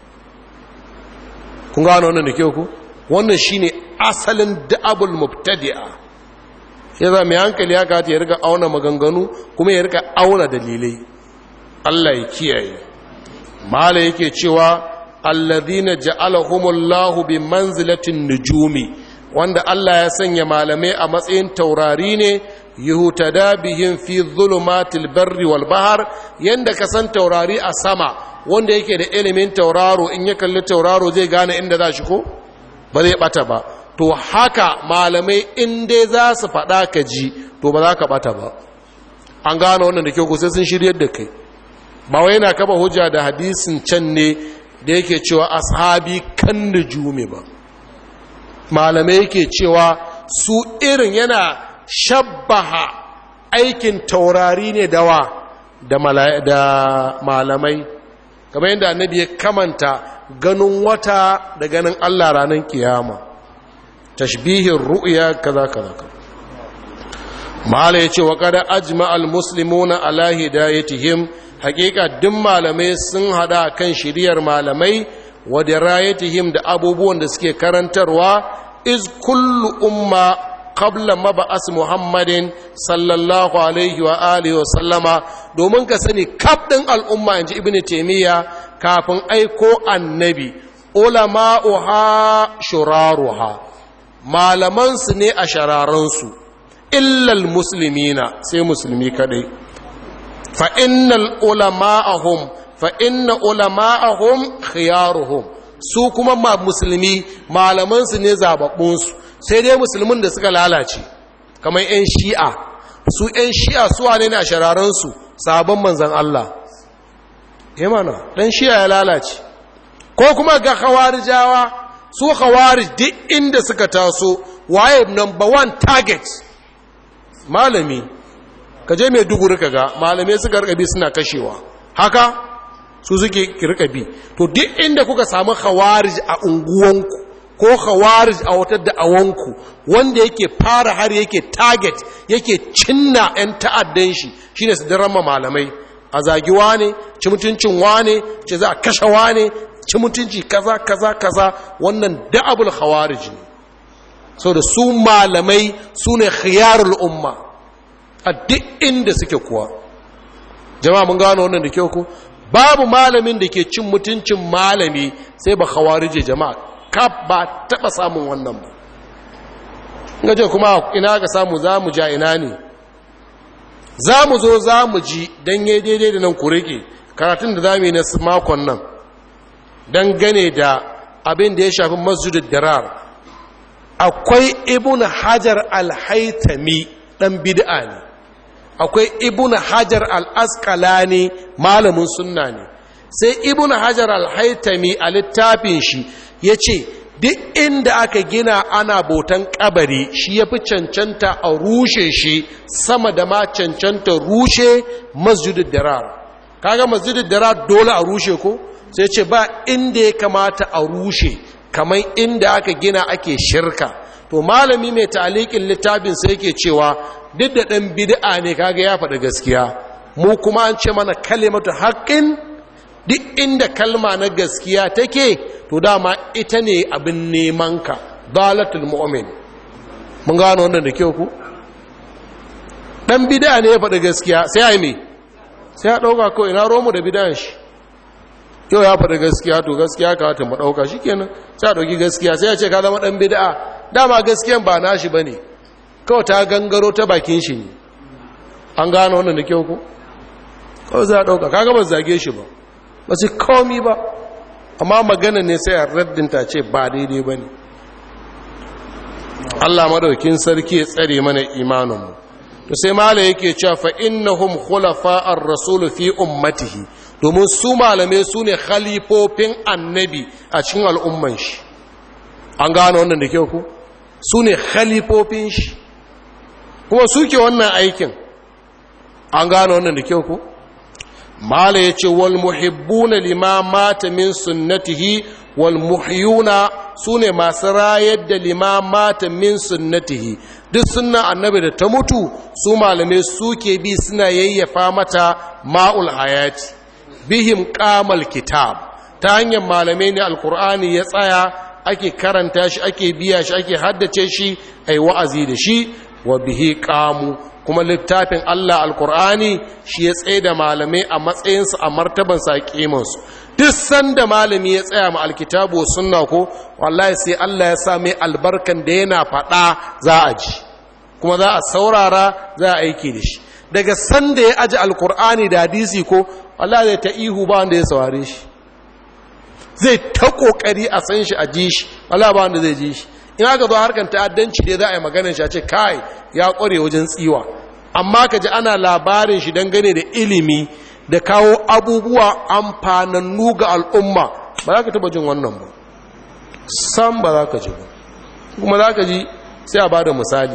kun gano wannan da kyau ku wannan shine asalin da'abul mubtadi'a ya za mai hankali ya kata ya rika auna maganganu kuma ya rika auna dalilai Allah ya kiyaye mala yake cewa alladhina ja'alahumullahu bi manzilatin nujumi wanda Allah ya sanya malamai a matsayin taurari ne yuhutada bihim fi dhulumatil barri wal bahr yanda ka san taurari a sama wanda yake da ilimin tauraro in ya kalli tauraro zai gane inda za shi ko ba zai bata ba to haka malamai in dai za su faɗa ka ji to ba za ka bata ba an gane wannan da kyau ko sai sun shiryar da kai ba wai yana kaba hujja da hadisin can ne da yake cewa ashabi kan nujumi ba malamai yake cewa su irin yana shabbaha aikin taurari ne dawa da malamai kamar yadda annabi ya kamanta ganin wata da ganin Allah ranar kiyama tashbihin ru'ya kaza kaza mala ya ce wa kada ajma al-muslimuna ala hidayatihim hakika duk malamai sun hada kan shiriyar malamai wa dirayatihim da abubuwan da suke karantarwa iz kullu umma qabla mab'as muhammadin sallallahu alaihi wa alihi wa sallama domin ka sani kaf din al'umma inji ibnu taymiya kafin aiko annabi ulama'uha shuraruha malaman su ne a shararan su illa almuslimina sai musulmi kadai fa innal ulama'ahum fa inna ulama'ahum khiyaruhum su kuma ma musulmi malaman su ne zababbun su sai dai musulmin da suka lalace kamar 'yan shi'a su 'yan shi'a su wane ne a shararansu sabon manzan Allah imana ɗan shi'a ya lalace ko kuma ga khawarijawa su khawarij duk inda suka taso waye number one target malami ka je mai duguri ka ga malamai suka rikabi suna kashewa haka su suke rikabi to duk inda kuka samu khawarij a unguwanku ko khawarij a wata da'awanku wanda yake fara har yake target yake cinna 'yan ta'addan shi shine su darama malamai a zagi wane ci mutuncin wane ce za a kashe wane ci mutunci kaza kaza kaza wannan da'abul khawarij ne so da su malamai su ne khiyarul umma a duk inda suke kuwa jama'a mun gano wannan da kyau ko babu malamin da ke cin mutuncin malami sai ba khawarije jama'a kaf ba taba samun wannan ba gaje kuma ina ka samu za mu ja ina ne za mu zo za mu ji don yi daidai da nan ku rike karatun da za mu yi na makon nan don gane da abin da ya shafi masjidin dirar akwai ibn hajar al-haitami dan bid'a ne akwai ibn hajar al-asqalani malamin sunna ne sai ibn hajar al-haitami a littafin shi ya ce duk inda aka gina ana botan kabari shi ya fi cancanta a rushe shi sama da ma cancanta rushe masjidin dirar kaga masjidin dirar dole a rushe ko sai ce ba inda ya kamata a rushe kamar inda aka gina ake shirka to malami mai talikin littafin sai yake cewa duk da ɗan bid'a ne kaga ya faɗi gaskiya mu kuma an ce mana kalimatu haƙƙin duk inda kalma na gaskiya take to dama ita ne abin neman ka dalatul mu'min mun gano wannan da kyau ku ɗan bid'a ne ya faɗi gaskiya sai ai me sai ya ɗauka kawai ina romu da bid'an shi yau ya faɗi gaskiya to gaskiya ka wata mu ɗauka shi kenan sai a ɗauki gaskiya sai ya ce ka zama ɗan bida'a dama gaskiyan ba nashi ba ne kawai ta gangaro ta bakin shi ne an gano wannan da kyau ko kawai za a ɗauka kaga ba zage shi ba ba su komi ba amma magana ne sai a raddinta ce ba daidai ba ne Allah madaukin sarki ya tsare mana imaninmu to sai mala yake cewa fa innahum khulafa'ar rasul fi ummatihi domin su malamai su ne khalifofin annabi a cikin al'umman shi an gano wannan da kyau ku su ne khalifofin shi kuma suke wannan aikin an gano wannan da kyau ku mala ya ce wal muhibbuna lima mata min sunnatihi wal muhyuna su ne masu rayar da lima mata min sunnatihi duk sunna annabi da ta mutu su malamai suke bi suna yayyafa mata ma'ul hayati bihim kamal kitab ta hanyar malamai ne alkur'ani ya tsaya ake karanta shi ake biya shi ake haddace shi ai wa'azi da shi wa bihi kamu kuma littafin Allah alkur'ani shi ya tsaye da malamai a matsayinsu a martabansa a kimansu duk sanda malami ya tsaya ma alkitabu wa sunna ko wallahi sai Allah ya sa mai albarkan da yana faɗa za a ji kuma za a saurara za a aiki da shi daga sanda ya aji alkur'ani da hadisi ko Allah zai ta ihu ba wanda ya saurare shi zai ta kokari a san shi a ji shi Allah ba wanda zai ji shi in aka zo harkar ta'addanci dai za a yi maganar shi a ce kai ya kware wajen tsiwa amma ka ji ana labarin shi dangane da ilimi da kawo abubuwa amfanannu ga al'umma ba za ka taba jin wannan ba sam ba za ka ji ba kuma za ka ji sai a ba da misali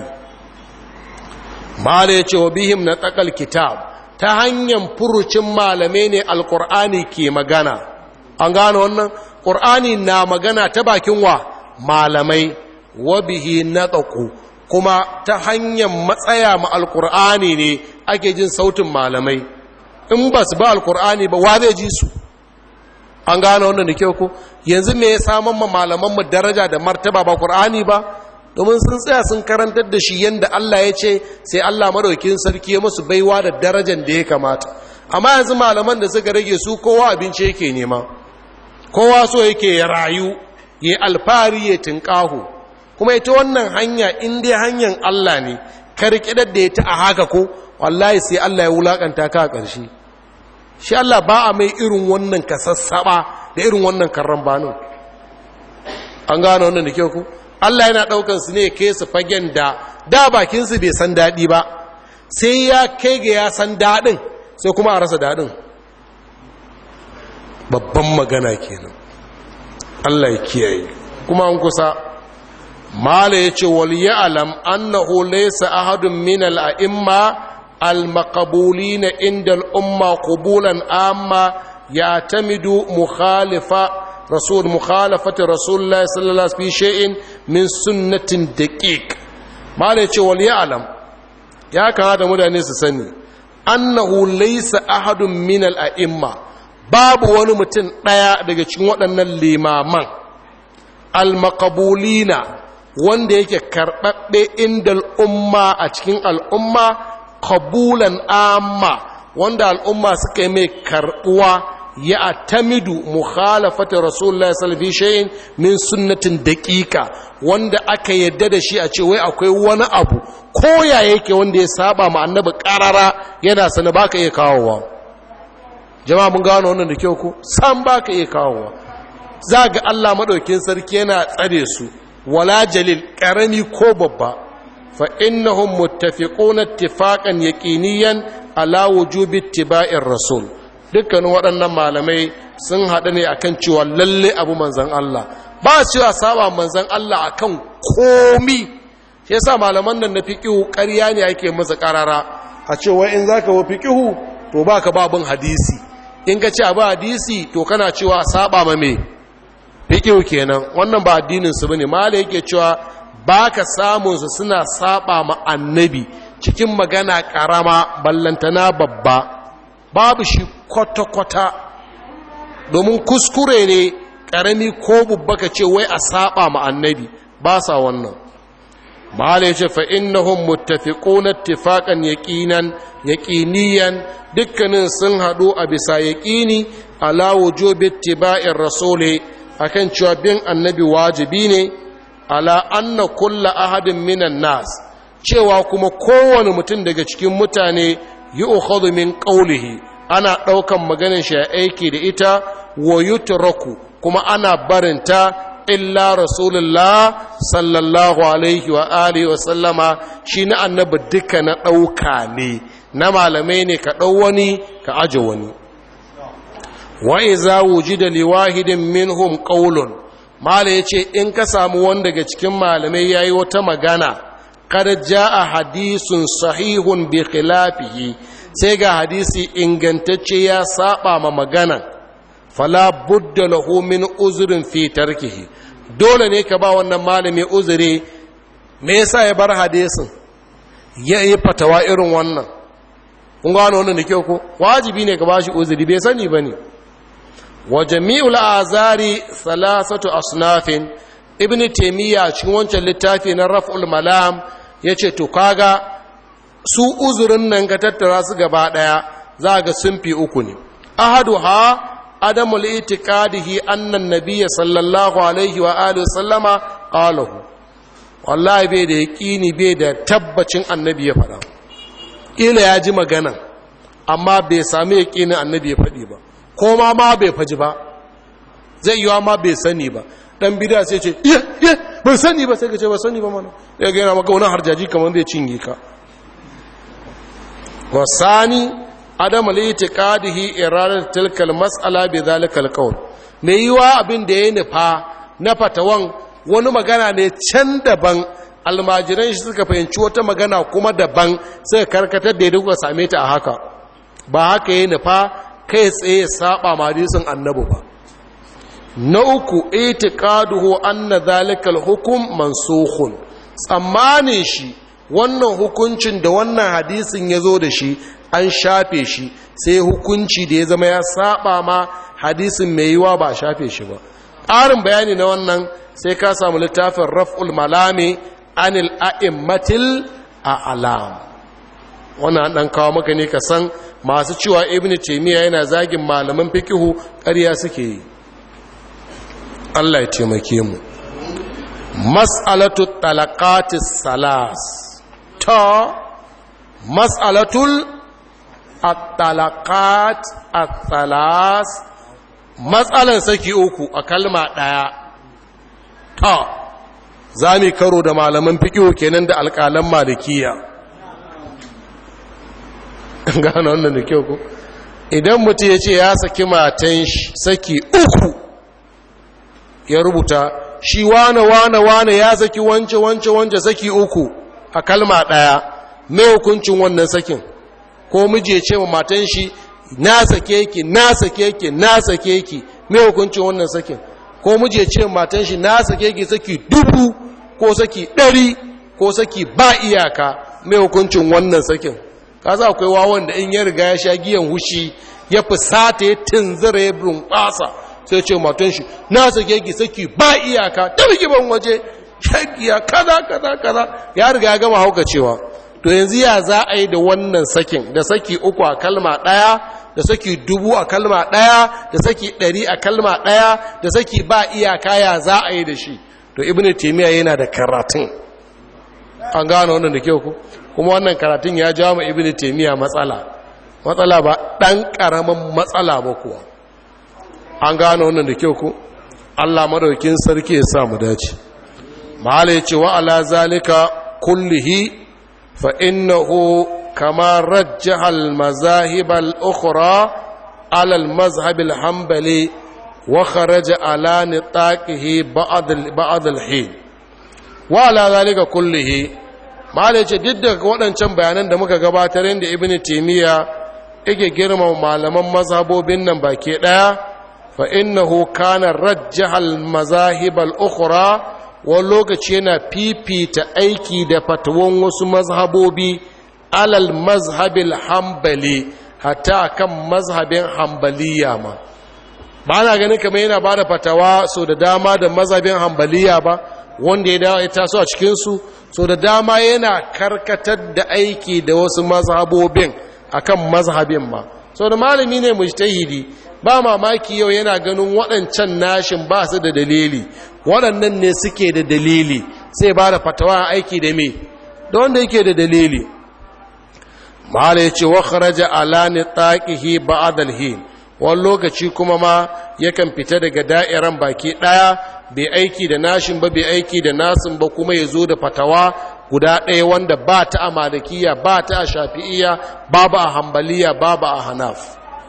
mala ya ce wa bihim na tsakal kitab ta hanyar furucin malamai ne alkur'ani ke magana an gano wannan ƙur'ani na magana ta bakin wa malamai wa bihi na tsaku kuma ta hanyar matsaya ma alkur'ani ne ake jin sautin malamai in ba su ba alkur'ani ba wa zai ji su an gano wannan da kyau ko yanzu me ya samun ma malamanmu daraja da martaba ba ƙur'ani ba domin sun tsaya sun karantar da shi yadda Allah ya ce sai Allah madaukin sarki ya musu baiwa da darajar da ya kamata amma yanzu malaman da suka rage su kowa abinci yake nema kowa so yake ya rayu ya alfari ya tinkahu kuma ita wannan hanya in dai hanyar Allah ne karkidar da ya ta a haka ko wallahi sai Allah ya wulakanta ka a ƙarshe shi Allah ba a mai irin wannan kasassaba da irin wannan karran banu an gano wannan da kyau ku Allah yana ɗaukan su ne ke su fagen da da bakinsu bai san daɗi ba sai ya kai ga ya san daɗin sai kuma a rasa daɗin babban magana kenan Allah ya kiyaye kuma an kusa mala ya ce wal ya'lam annahu laysa ahadun min al-a'imma al-maqbulin inda al-umma qubulan amma ya'tamidu mukhalifa rasul mukhalafati rasulullah sallallahu alaihi shay'in min sunnatin daqiq mala yace wal ya'lam ya kamata mutane su sani annahu laysa ahadun min al a'imma babu wani mutum daya daga cikin waɗannan limaman al maqbulina wanda yake karbabbe inda al'umma a cikin al'umma qabulan amma wanda al'umma suka yi mai karbuwa ya atamidu mukhalafata rasulullahi sallallahu alaihi wasallam min sunnatin daqiqa wanda aka yadda da shi a ce wai akwai wani abu ko ya yake wanda ya saba ma annabi karara yana sana baka iya kawowa jama'a mun gano wannan da kyau ko san baka iya kawowa za ga Allah madaukin sarki yana tsare su wala jalil karami ko babba fa innahum muttafiquna ittifaqan yaqiniyan ala wujubi ittiba'ir rasul dukkanin waɗannan malamai sun haɗu ne akan cewa lalle abu manzan Allah ba cewa saba manzan Allah akan komi shi yasa malaman nan na fiqihu ƙarya ne ake masa ƙarara a cewa in zaka wa fiqihu to baka babun hadisi in ka ce abu hadisi to kana cewa saba ma me fiqihu kenan wannan ba addinin su bane malai yake cewa baka samun su suna saba ma annabi cikin magana karama ballantana babba babu shi kwata-kwata domin kuskure ne karami ko babba ka ce wai a saba ma annabi ba sa wannan mahala ya ce fa'innahun muttafiquna ittifaqan yaqinan yaqiniyan dukkanin sun haɗu a bisa yaqini ala wujubi ittiba'ir rasuli akan cewa bin annabi wajibi ne ala anna kulla ahadin minan nas cewa kuma kowane mutum daga cikin mutane yi ukhadhu min qawlihi ana ɗaukan maganin shi aiki da ita wa yutraku kuma ana barinta illa rasulullah sallallahu alaihi wa alihi wa sallama shi na annabi duka na ɗauka ne na malamai ne ka ɗau wani ka aje wani wa iza wujida liwahidin minhum qawlun mala yace in ka samu wanda daga cikin malamai yayi wata magana kada jaa hadisun sahihun bi khilafihi sai ga hadisi ingantacce ya saba ma magana fala budda lahu min uzrin fi tarkihi dole ne ka ba wannan malami uzuri me yasa ya bar hadisin ya yi fatawa irin wannan kun gano wannan da kyau ko wajibi ne ka ba shi uzuri bai sani bane wa jami'ul azari thalathatu asnafin ibn taymiya cikin wancan littafi na raf'ul malam yace to kaga su uzurin nan ka tattara su gaba daya za ga sun fi uku ne ahaduha adamul itiqadihi anna nabiyya sallallahu alaihi wa alihi sallama qalahu wallahi bai da yaqini bai da tabbacin annabi ya faɗa ila ya ji magana amma bai sami yaqinin annabi ya faɗi ba ko ma ma bai faji ba zai yiwa ma bai sani ba dan bida sai ce iya iya ban sani ba sai ka ce ba sani ba mana ya ga yana maka wani harjaji kamar zai cinye ka wasani adam al-i'tiqadihi iradat tilka al-mas'ala bi dhalika al-qawl me yiwa abin da ya nufa na fatawan wani magana ne can daban almajiran shi suka fahimci wata magana kuma daban sai karkatar da ya duka same ta a haka ba haka ya nufa kai tsaye saba ma hadisin annabi ba na uku itiqaduhu anna dhalika al-hukm mansukhun tsammanin shi wannan hukuncin da wannan hadisin ya zo da shi an shafe shi sai hukunci da ya zama ya saba ma hadisin mai yiwa ba shafe shi ba ƙarin bayani na wannan sai ka samu littafin raf'ul malami anil a'immatil a'lam wannan dan kawo maka ne ka san masu cewa ibn taymiya yana zagin malaman fikihu ƙarya suke yi Allah ya taimake mu mas'alatu talaqatis salas ta mas'alatul at-talaqat at-salas matsalan saki uku a kalma daya ta zami karo da malaman fiqh kenan da alƙalan malikiya gano wannan da kyau ko idan mutum ya ce ya saki matan saki uku ya rubuta shi wane wane wane ya saki wance wance wance saki uku a kalma ɗaya mai hukuncin wannan sakin ko miji ya ce wa matan shi na sake ki na sake ki na sake ki mai hukuncin wannan sakin ko miji ya ce wa matan shi na sake ki saki dubu ko saki ɗari ko saki ba iyaka mai hukuncin wannan sakin ka za akwai wawan da in ya riga ya sha giyan hushi ya fusata ya tunzura ya bunƙasa sai ce matan shi na sake ki saki ba iyaka ta rigiban waje shagiya kaza kaza kaza ya riga ya gama hauka cewa to yanzu ya za a yi da wannan sakin da saki uku a kalma ɗaya da saki dubu a kalma ɗaya da saki ɗari a kalma ɗaya da saki ba iyaka ya za a yi da shi to ibn taimiyya yana da karatun an gano wannan da kyau ku kuma wannan karatun ya jawo ma ibn taimiyya matsala matsala ba ɗan ƙaramin matsala ba kuwa an gano wannan da kyau ku allah madaukin sarki ya sa mu dace mahala ya ce wa ala zalika kullihi fa innahu kama rajjaha al-mazahib al-ukhra ala al-mazhab al-hanbali wa kharaja ala nitaqihi ba'd ba'd al-hin wa ala zalika kullihi mahala ya ce duk da waɗancan bayanan da muka gabatar inda ibn taymiya yake girma malaman mazhabobin nan baki daya fa innahu kana rajjaha al-mazahib al-ukhra wani lokaci yana fifita aiki da fatawan wasu mazhabobi alal mazhabil hambali hatta kan mazhabin hambaliya ma ba na ganin kamar yana ba da fatawa so da dama da mazhabin hambaliya ba wanda ya dawo ya taso a cikinsu so da dama yana karkatar da aiki da wasu mazhabobin akan mazhabin ma so da malami ne mujtahidi ba mamaki yau yana ganin waɗancan nashin ba su da dalili waɗannan ne suke da dalili sai ba da fatawa aiki da me da wanda yake da dalili mahala ya ce wa kharaja ala nitaqihi ba'd al-hin wani lokaci kuma ma yakan fita daga da'iran baki ɗaya bai aiki da nashin ba bai aiki da nasin ba kuma ya zo da fatawa guda ɗaya wanda ba ta a malikiya ba ta a shafi'iya babu a hambaliya babu a hanaf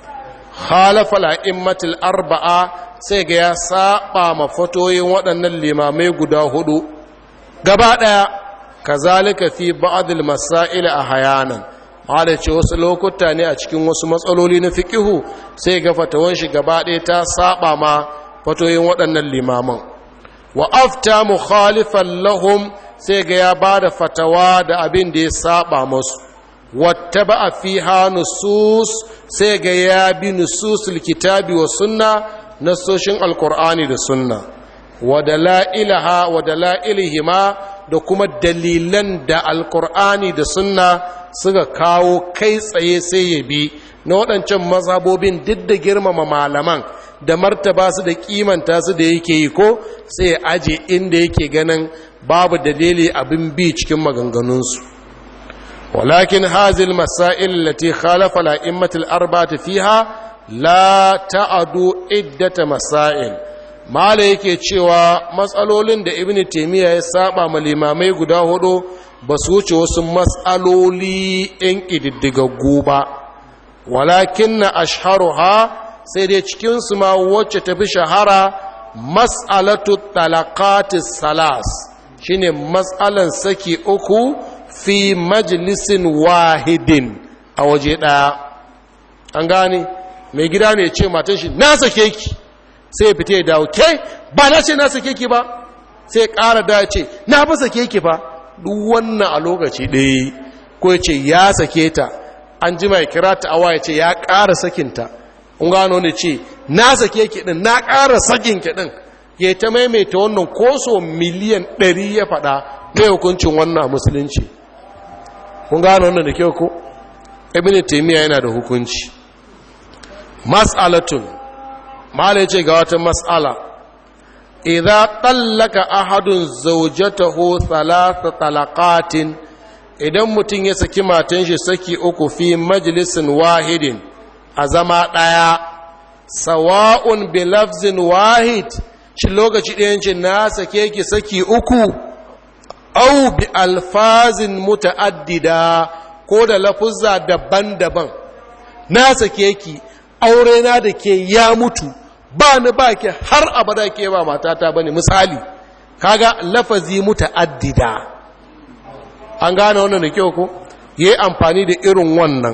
khalafa la'immatul arba'a sai ga ya saba ma fatoyin waɗannan limamai guda hudu gaba ɗaya kazalika fi ba'dil masail a hayanan hada ce wasu lokuta ne a cikin wasu matsaloli na fiqihu sai ga fatawan shi gaba ɗaya ta saba ma fatoyin waɗannan limaman wa afta mukhalifan lahum sai ga ya bada fatawa da abin da ya saba musu wattaba fiha nusus sai ga ya bi nususul kitabi wa sunna nasoshin alkur'ani da sunna wa dala'ilaha wa dala'ilihima da kuma dalilan da alkur'ani da sunna suka kawo kai tsaye sai ya bi na waɗancan mazhabobin duk da girmama malaman da martaba su da kimanta su da yake yi ko sai aje inda yake ganin babu dalili abin bi cikin maganganunsu ولكن هذه المسائل التي خالف الأئمة الأربعة فيها لا تعد عدة مسائل ما yake cewa matsalolin da ibn taymiya ya saba ma limamai guda hudu ba su wuce wasu matsaloli yan ƙididdigaggu ba walakin na ashharuha sai dai cikinsu ma wacce tafi shahara mas'alatu talaqatis salas shine matsalan saki uku fi majalisin wahidin a waje ɗaya an gane mai gida ne ce matan shi na sake ki sai fita ya dawo ke ba na ce na sake ki ba sai ƙara da ce na ba sake ki ba duk wannan a lokaci ɗaya ko ya ce ya sake ta an ji mai kira ta awa ya ce ya ƙara sakinta kun gano ne ce na sake ki ɗin na ƙara sakin ki ɗin ya ta maimaita wannan koso miliyan ɗari ya faɗa mai hukuncin wannan musulunci kun gano wannan da kyau ko ibn taymiya yana da hukunci mas'alatun mala yace ga wata mas'ala idza tallaka ahadun zawjatahu thalatha talaqatin idan mutum ya saki matan shi saki uku fi majlisin wahidin a zama daya sawa'un bi lafzin wahid shi lokaci ɗayan ce na sake ki saki uku au bi alfazin muta'addida ko da lafuzza daban-daban na sake ki aure na da ke ya mutu ba ni ba ke har abada ke ba matata bane misali kaga lafazi muta'addida an gane wannan da kyau ko yayi amfani da irin wannan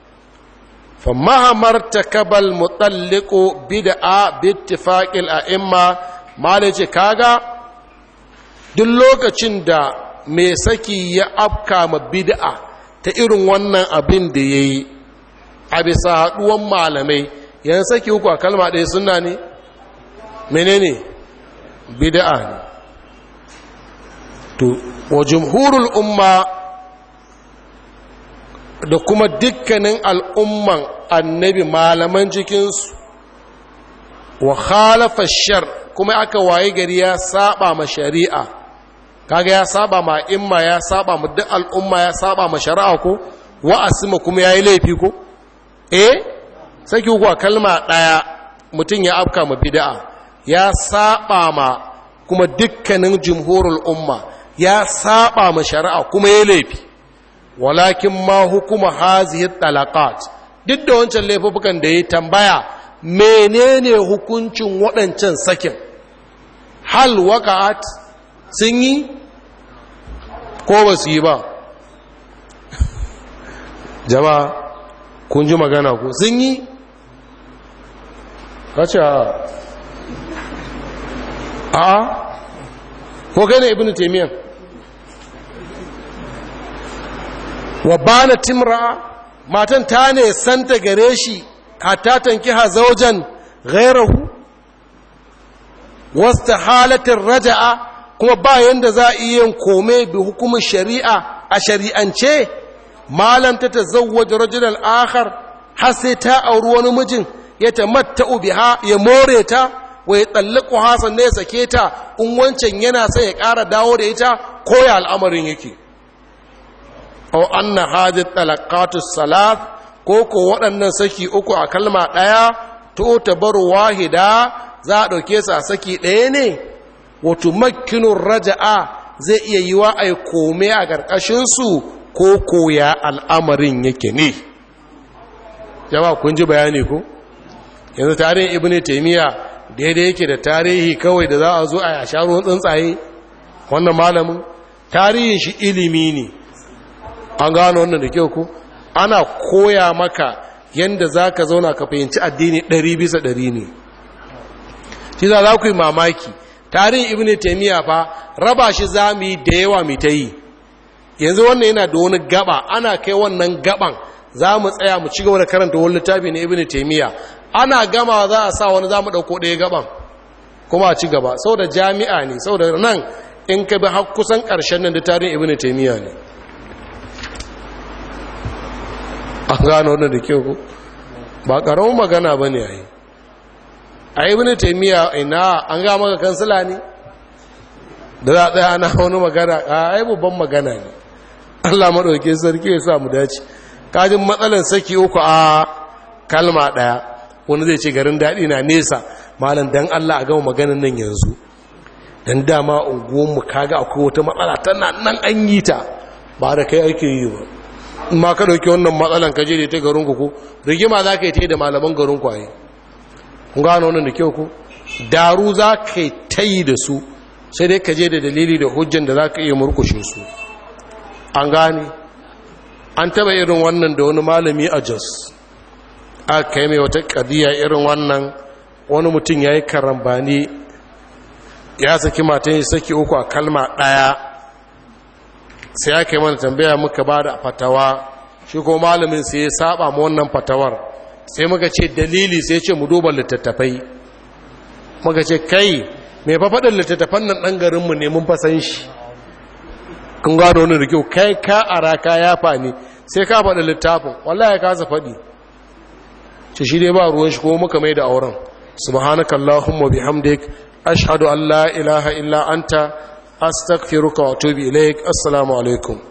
fa mahamar takabal mutalliqu bid'a bi ittifaqil a'imma malace kaga duk lokacin da mai saki ya afka ma bid'a ta irin wannan abin da ya yi a bisa haɗuwan malamai yan saki uku a kalma ɗaya suna ne menene bid'a ne to wa jumhurul umma da kuma dukkanin al'umman annabi malaman cikinsu wa khalafa shar kuma aka waye gari ya saba ma shari'a kaga ya saba ma imma ya saba ma duk al'umma ya saba ma shari'a ko wa asima kuma yayi laifi ko eh saki kuwa kalma daya mutum ya afka ma bid'a ya saba ma kuma dukkanin jumhurul umma ya saba ma shari'a kuma yayi laifi walakin ma hukuma hazihi talaqat duk da wancan laifukan da ya tambaya menene hukuncin waɗancan sakin hal waka'at sun yi ko ba su yi ba jama'a kun ji magana ko sun yi kace a ko kai ne ibn taymiyyah wa bana timra matan ta ne santa gare shi hatta tankiha zawjan ghayrahu wasta halatin raja'a kuma ba yanda za a iya kome bi hukumin shari'a a shari'ance malam ta tazawwaj rajulan akhar har sai ta auri wani mijin ya tamatta'u biha ya more ta wa ya tsallaku hasan ne ya sake ta in wancan yana sai ya ƙara dawo da ita ko ya al'amarin yake aw anna hadhihi talaqatus salat ko ko waɗannan saki uku a kalma ɗaya to tabaru wahida za a ɗauke su a saki ɗaya ne wato makkinun raja'a zai iya yi wa a kome a ƙarƙashinsu ko koya al'amarin yake ne jama kun ji bayani ko yanzu tarihin ibn taimiyya daidai yake da tarihi kawai da za a zo a yasha ruwan tsuntsaye wannan malamin tarihin shi ilimi ne an gano wannan da kyau ku ana koya maka yadda za ka zauna ka fahimci addini ɗari bisa ɗari ne shi za za ku yi mamaki tarihin ibn taimiyya fa raba shi za mu yi da yawa mu ta yi yanzu wannan yana da wani gaba ana kai wannan gaban za mu tsaya mu ci gaba da karanta wani littafi na ibn taimiyya ana gama za a sa wani za mu ɗauko ɗaya gaban kuma a ci gaba sau da jami'a ne sau da nan in ka bi har kusan ƙarshen nan da tarihin ibn taimiyya ne an gano wannan da kyau ku ba ƙaramin magana ba ne a yi a yi wani taimiyya ina an ga maka kansila ne da za a tsaya ana wani magana a yi babban magana ne allah maɗauki sarki ya sa mu dace kajin matsalan saki uku a kalma ɗaya wani zai ce garin daɗi na nesa malam dan allah a gama maganin nan yanzu dan dama unguwanmu kaga akwai wata matsala tana nan an yi ta ba da kai ake yi ba ma ka ɗauki wannan matsalan ka je da ta garinku ko rigima za ka yi ta yi da malaman garinku a yi kun gano wannan da kyau ku daru za ka yi ta yi da su sai dai ka je da dalili da hujjan da za ka iya murkushe su an gane an taba irin wannan da wani malami a jos aka kai mai wata ƙadiyya irin wannan wani mutum ya yi karambani ya saki matan yi saki uku a kalma ɗaya sai aka yi mana tambaya muka ba da fatawa shi ko malamin sai ya saba ma wannan fatawar sai muka ce dalili sai ce mu duba littattafai muka ce kai mai fafaɗin littattafan nan ɗan garinmu ne mun fasan shi kun gano wani da kyau kai ka ara ka ya fani sai ka faɗi littafin wallahi ka sa faɗi ce shi dai ba ruwan shi ko muka mai da auren subhanaka allahumma bihamdik ashhadu an la ilaha illa anta astaghfiruka wa atubu ilaik assalamu alaikum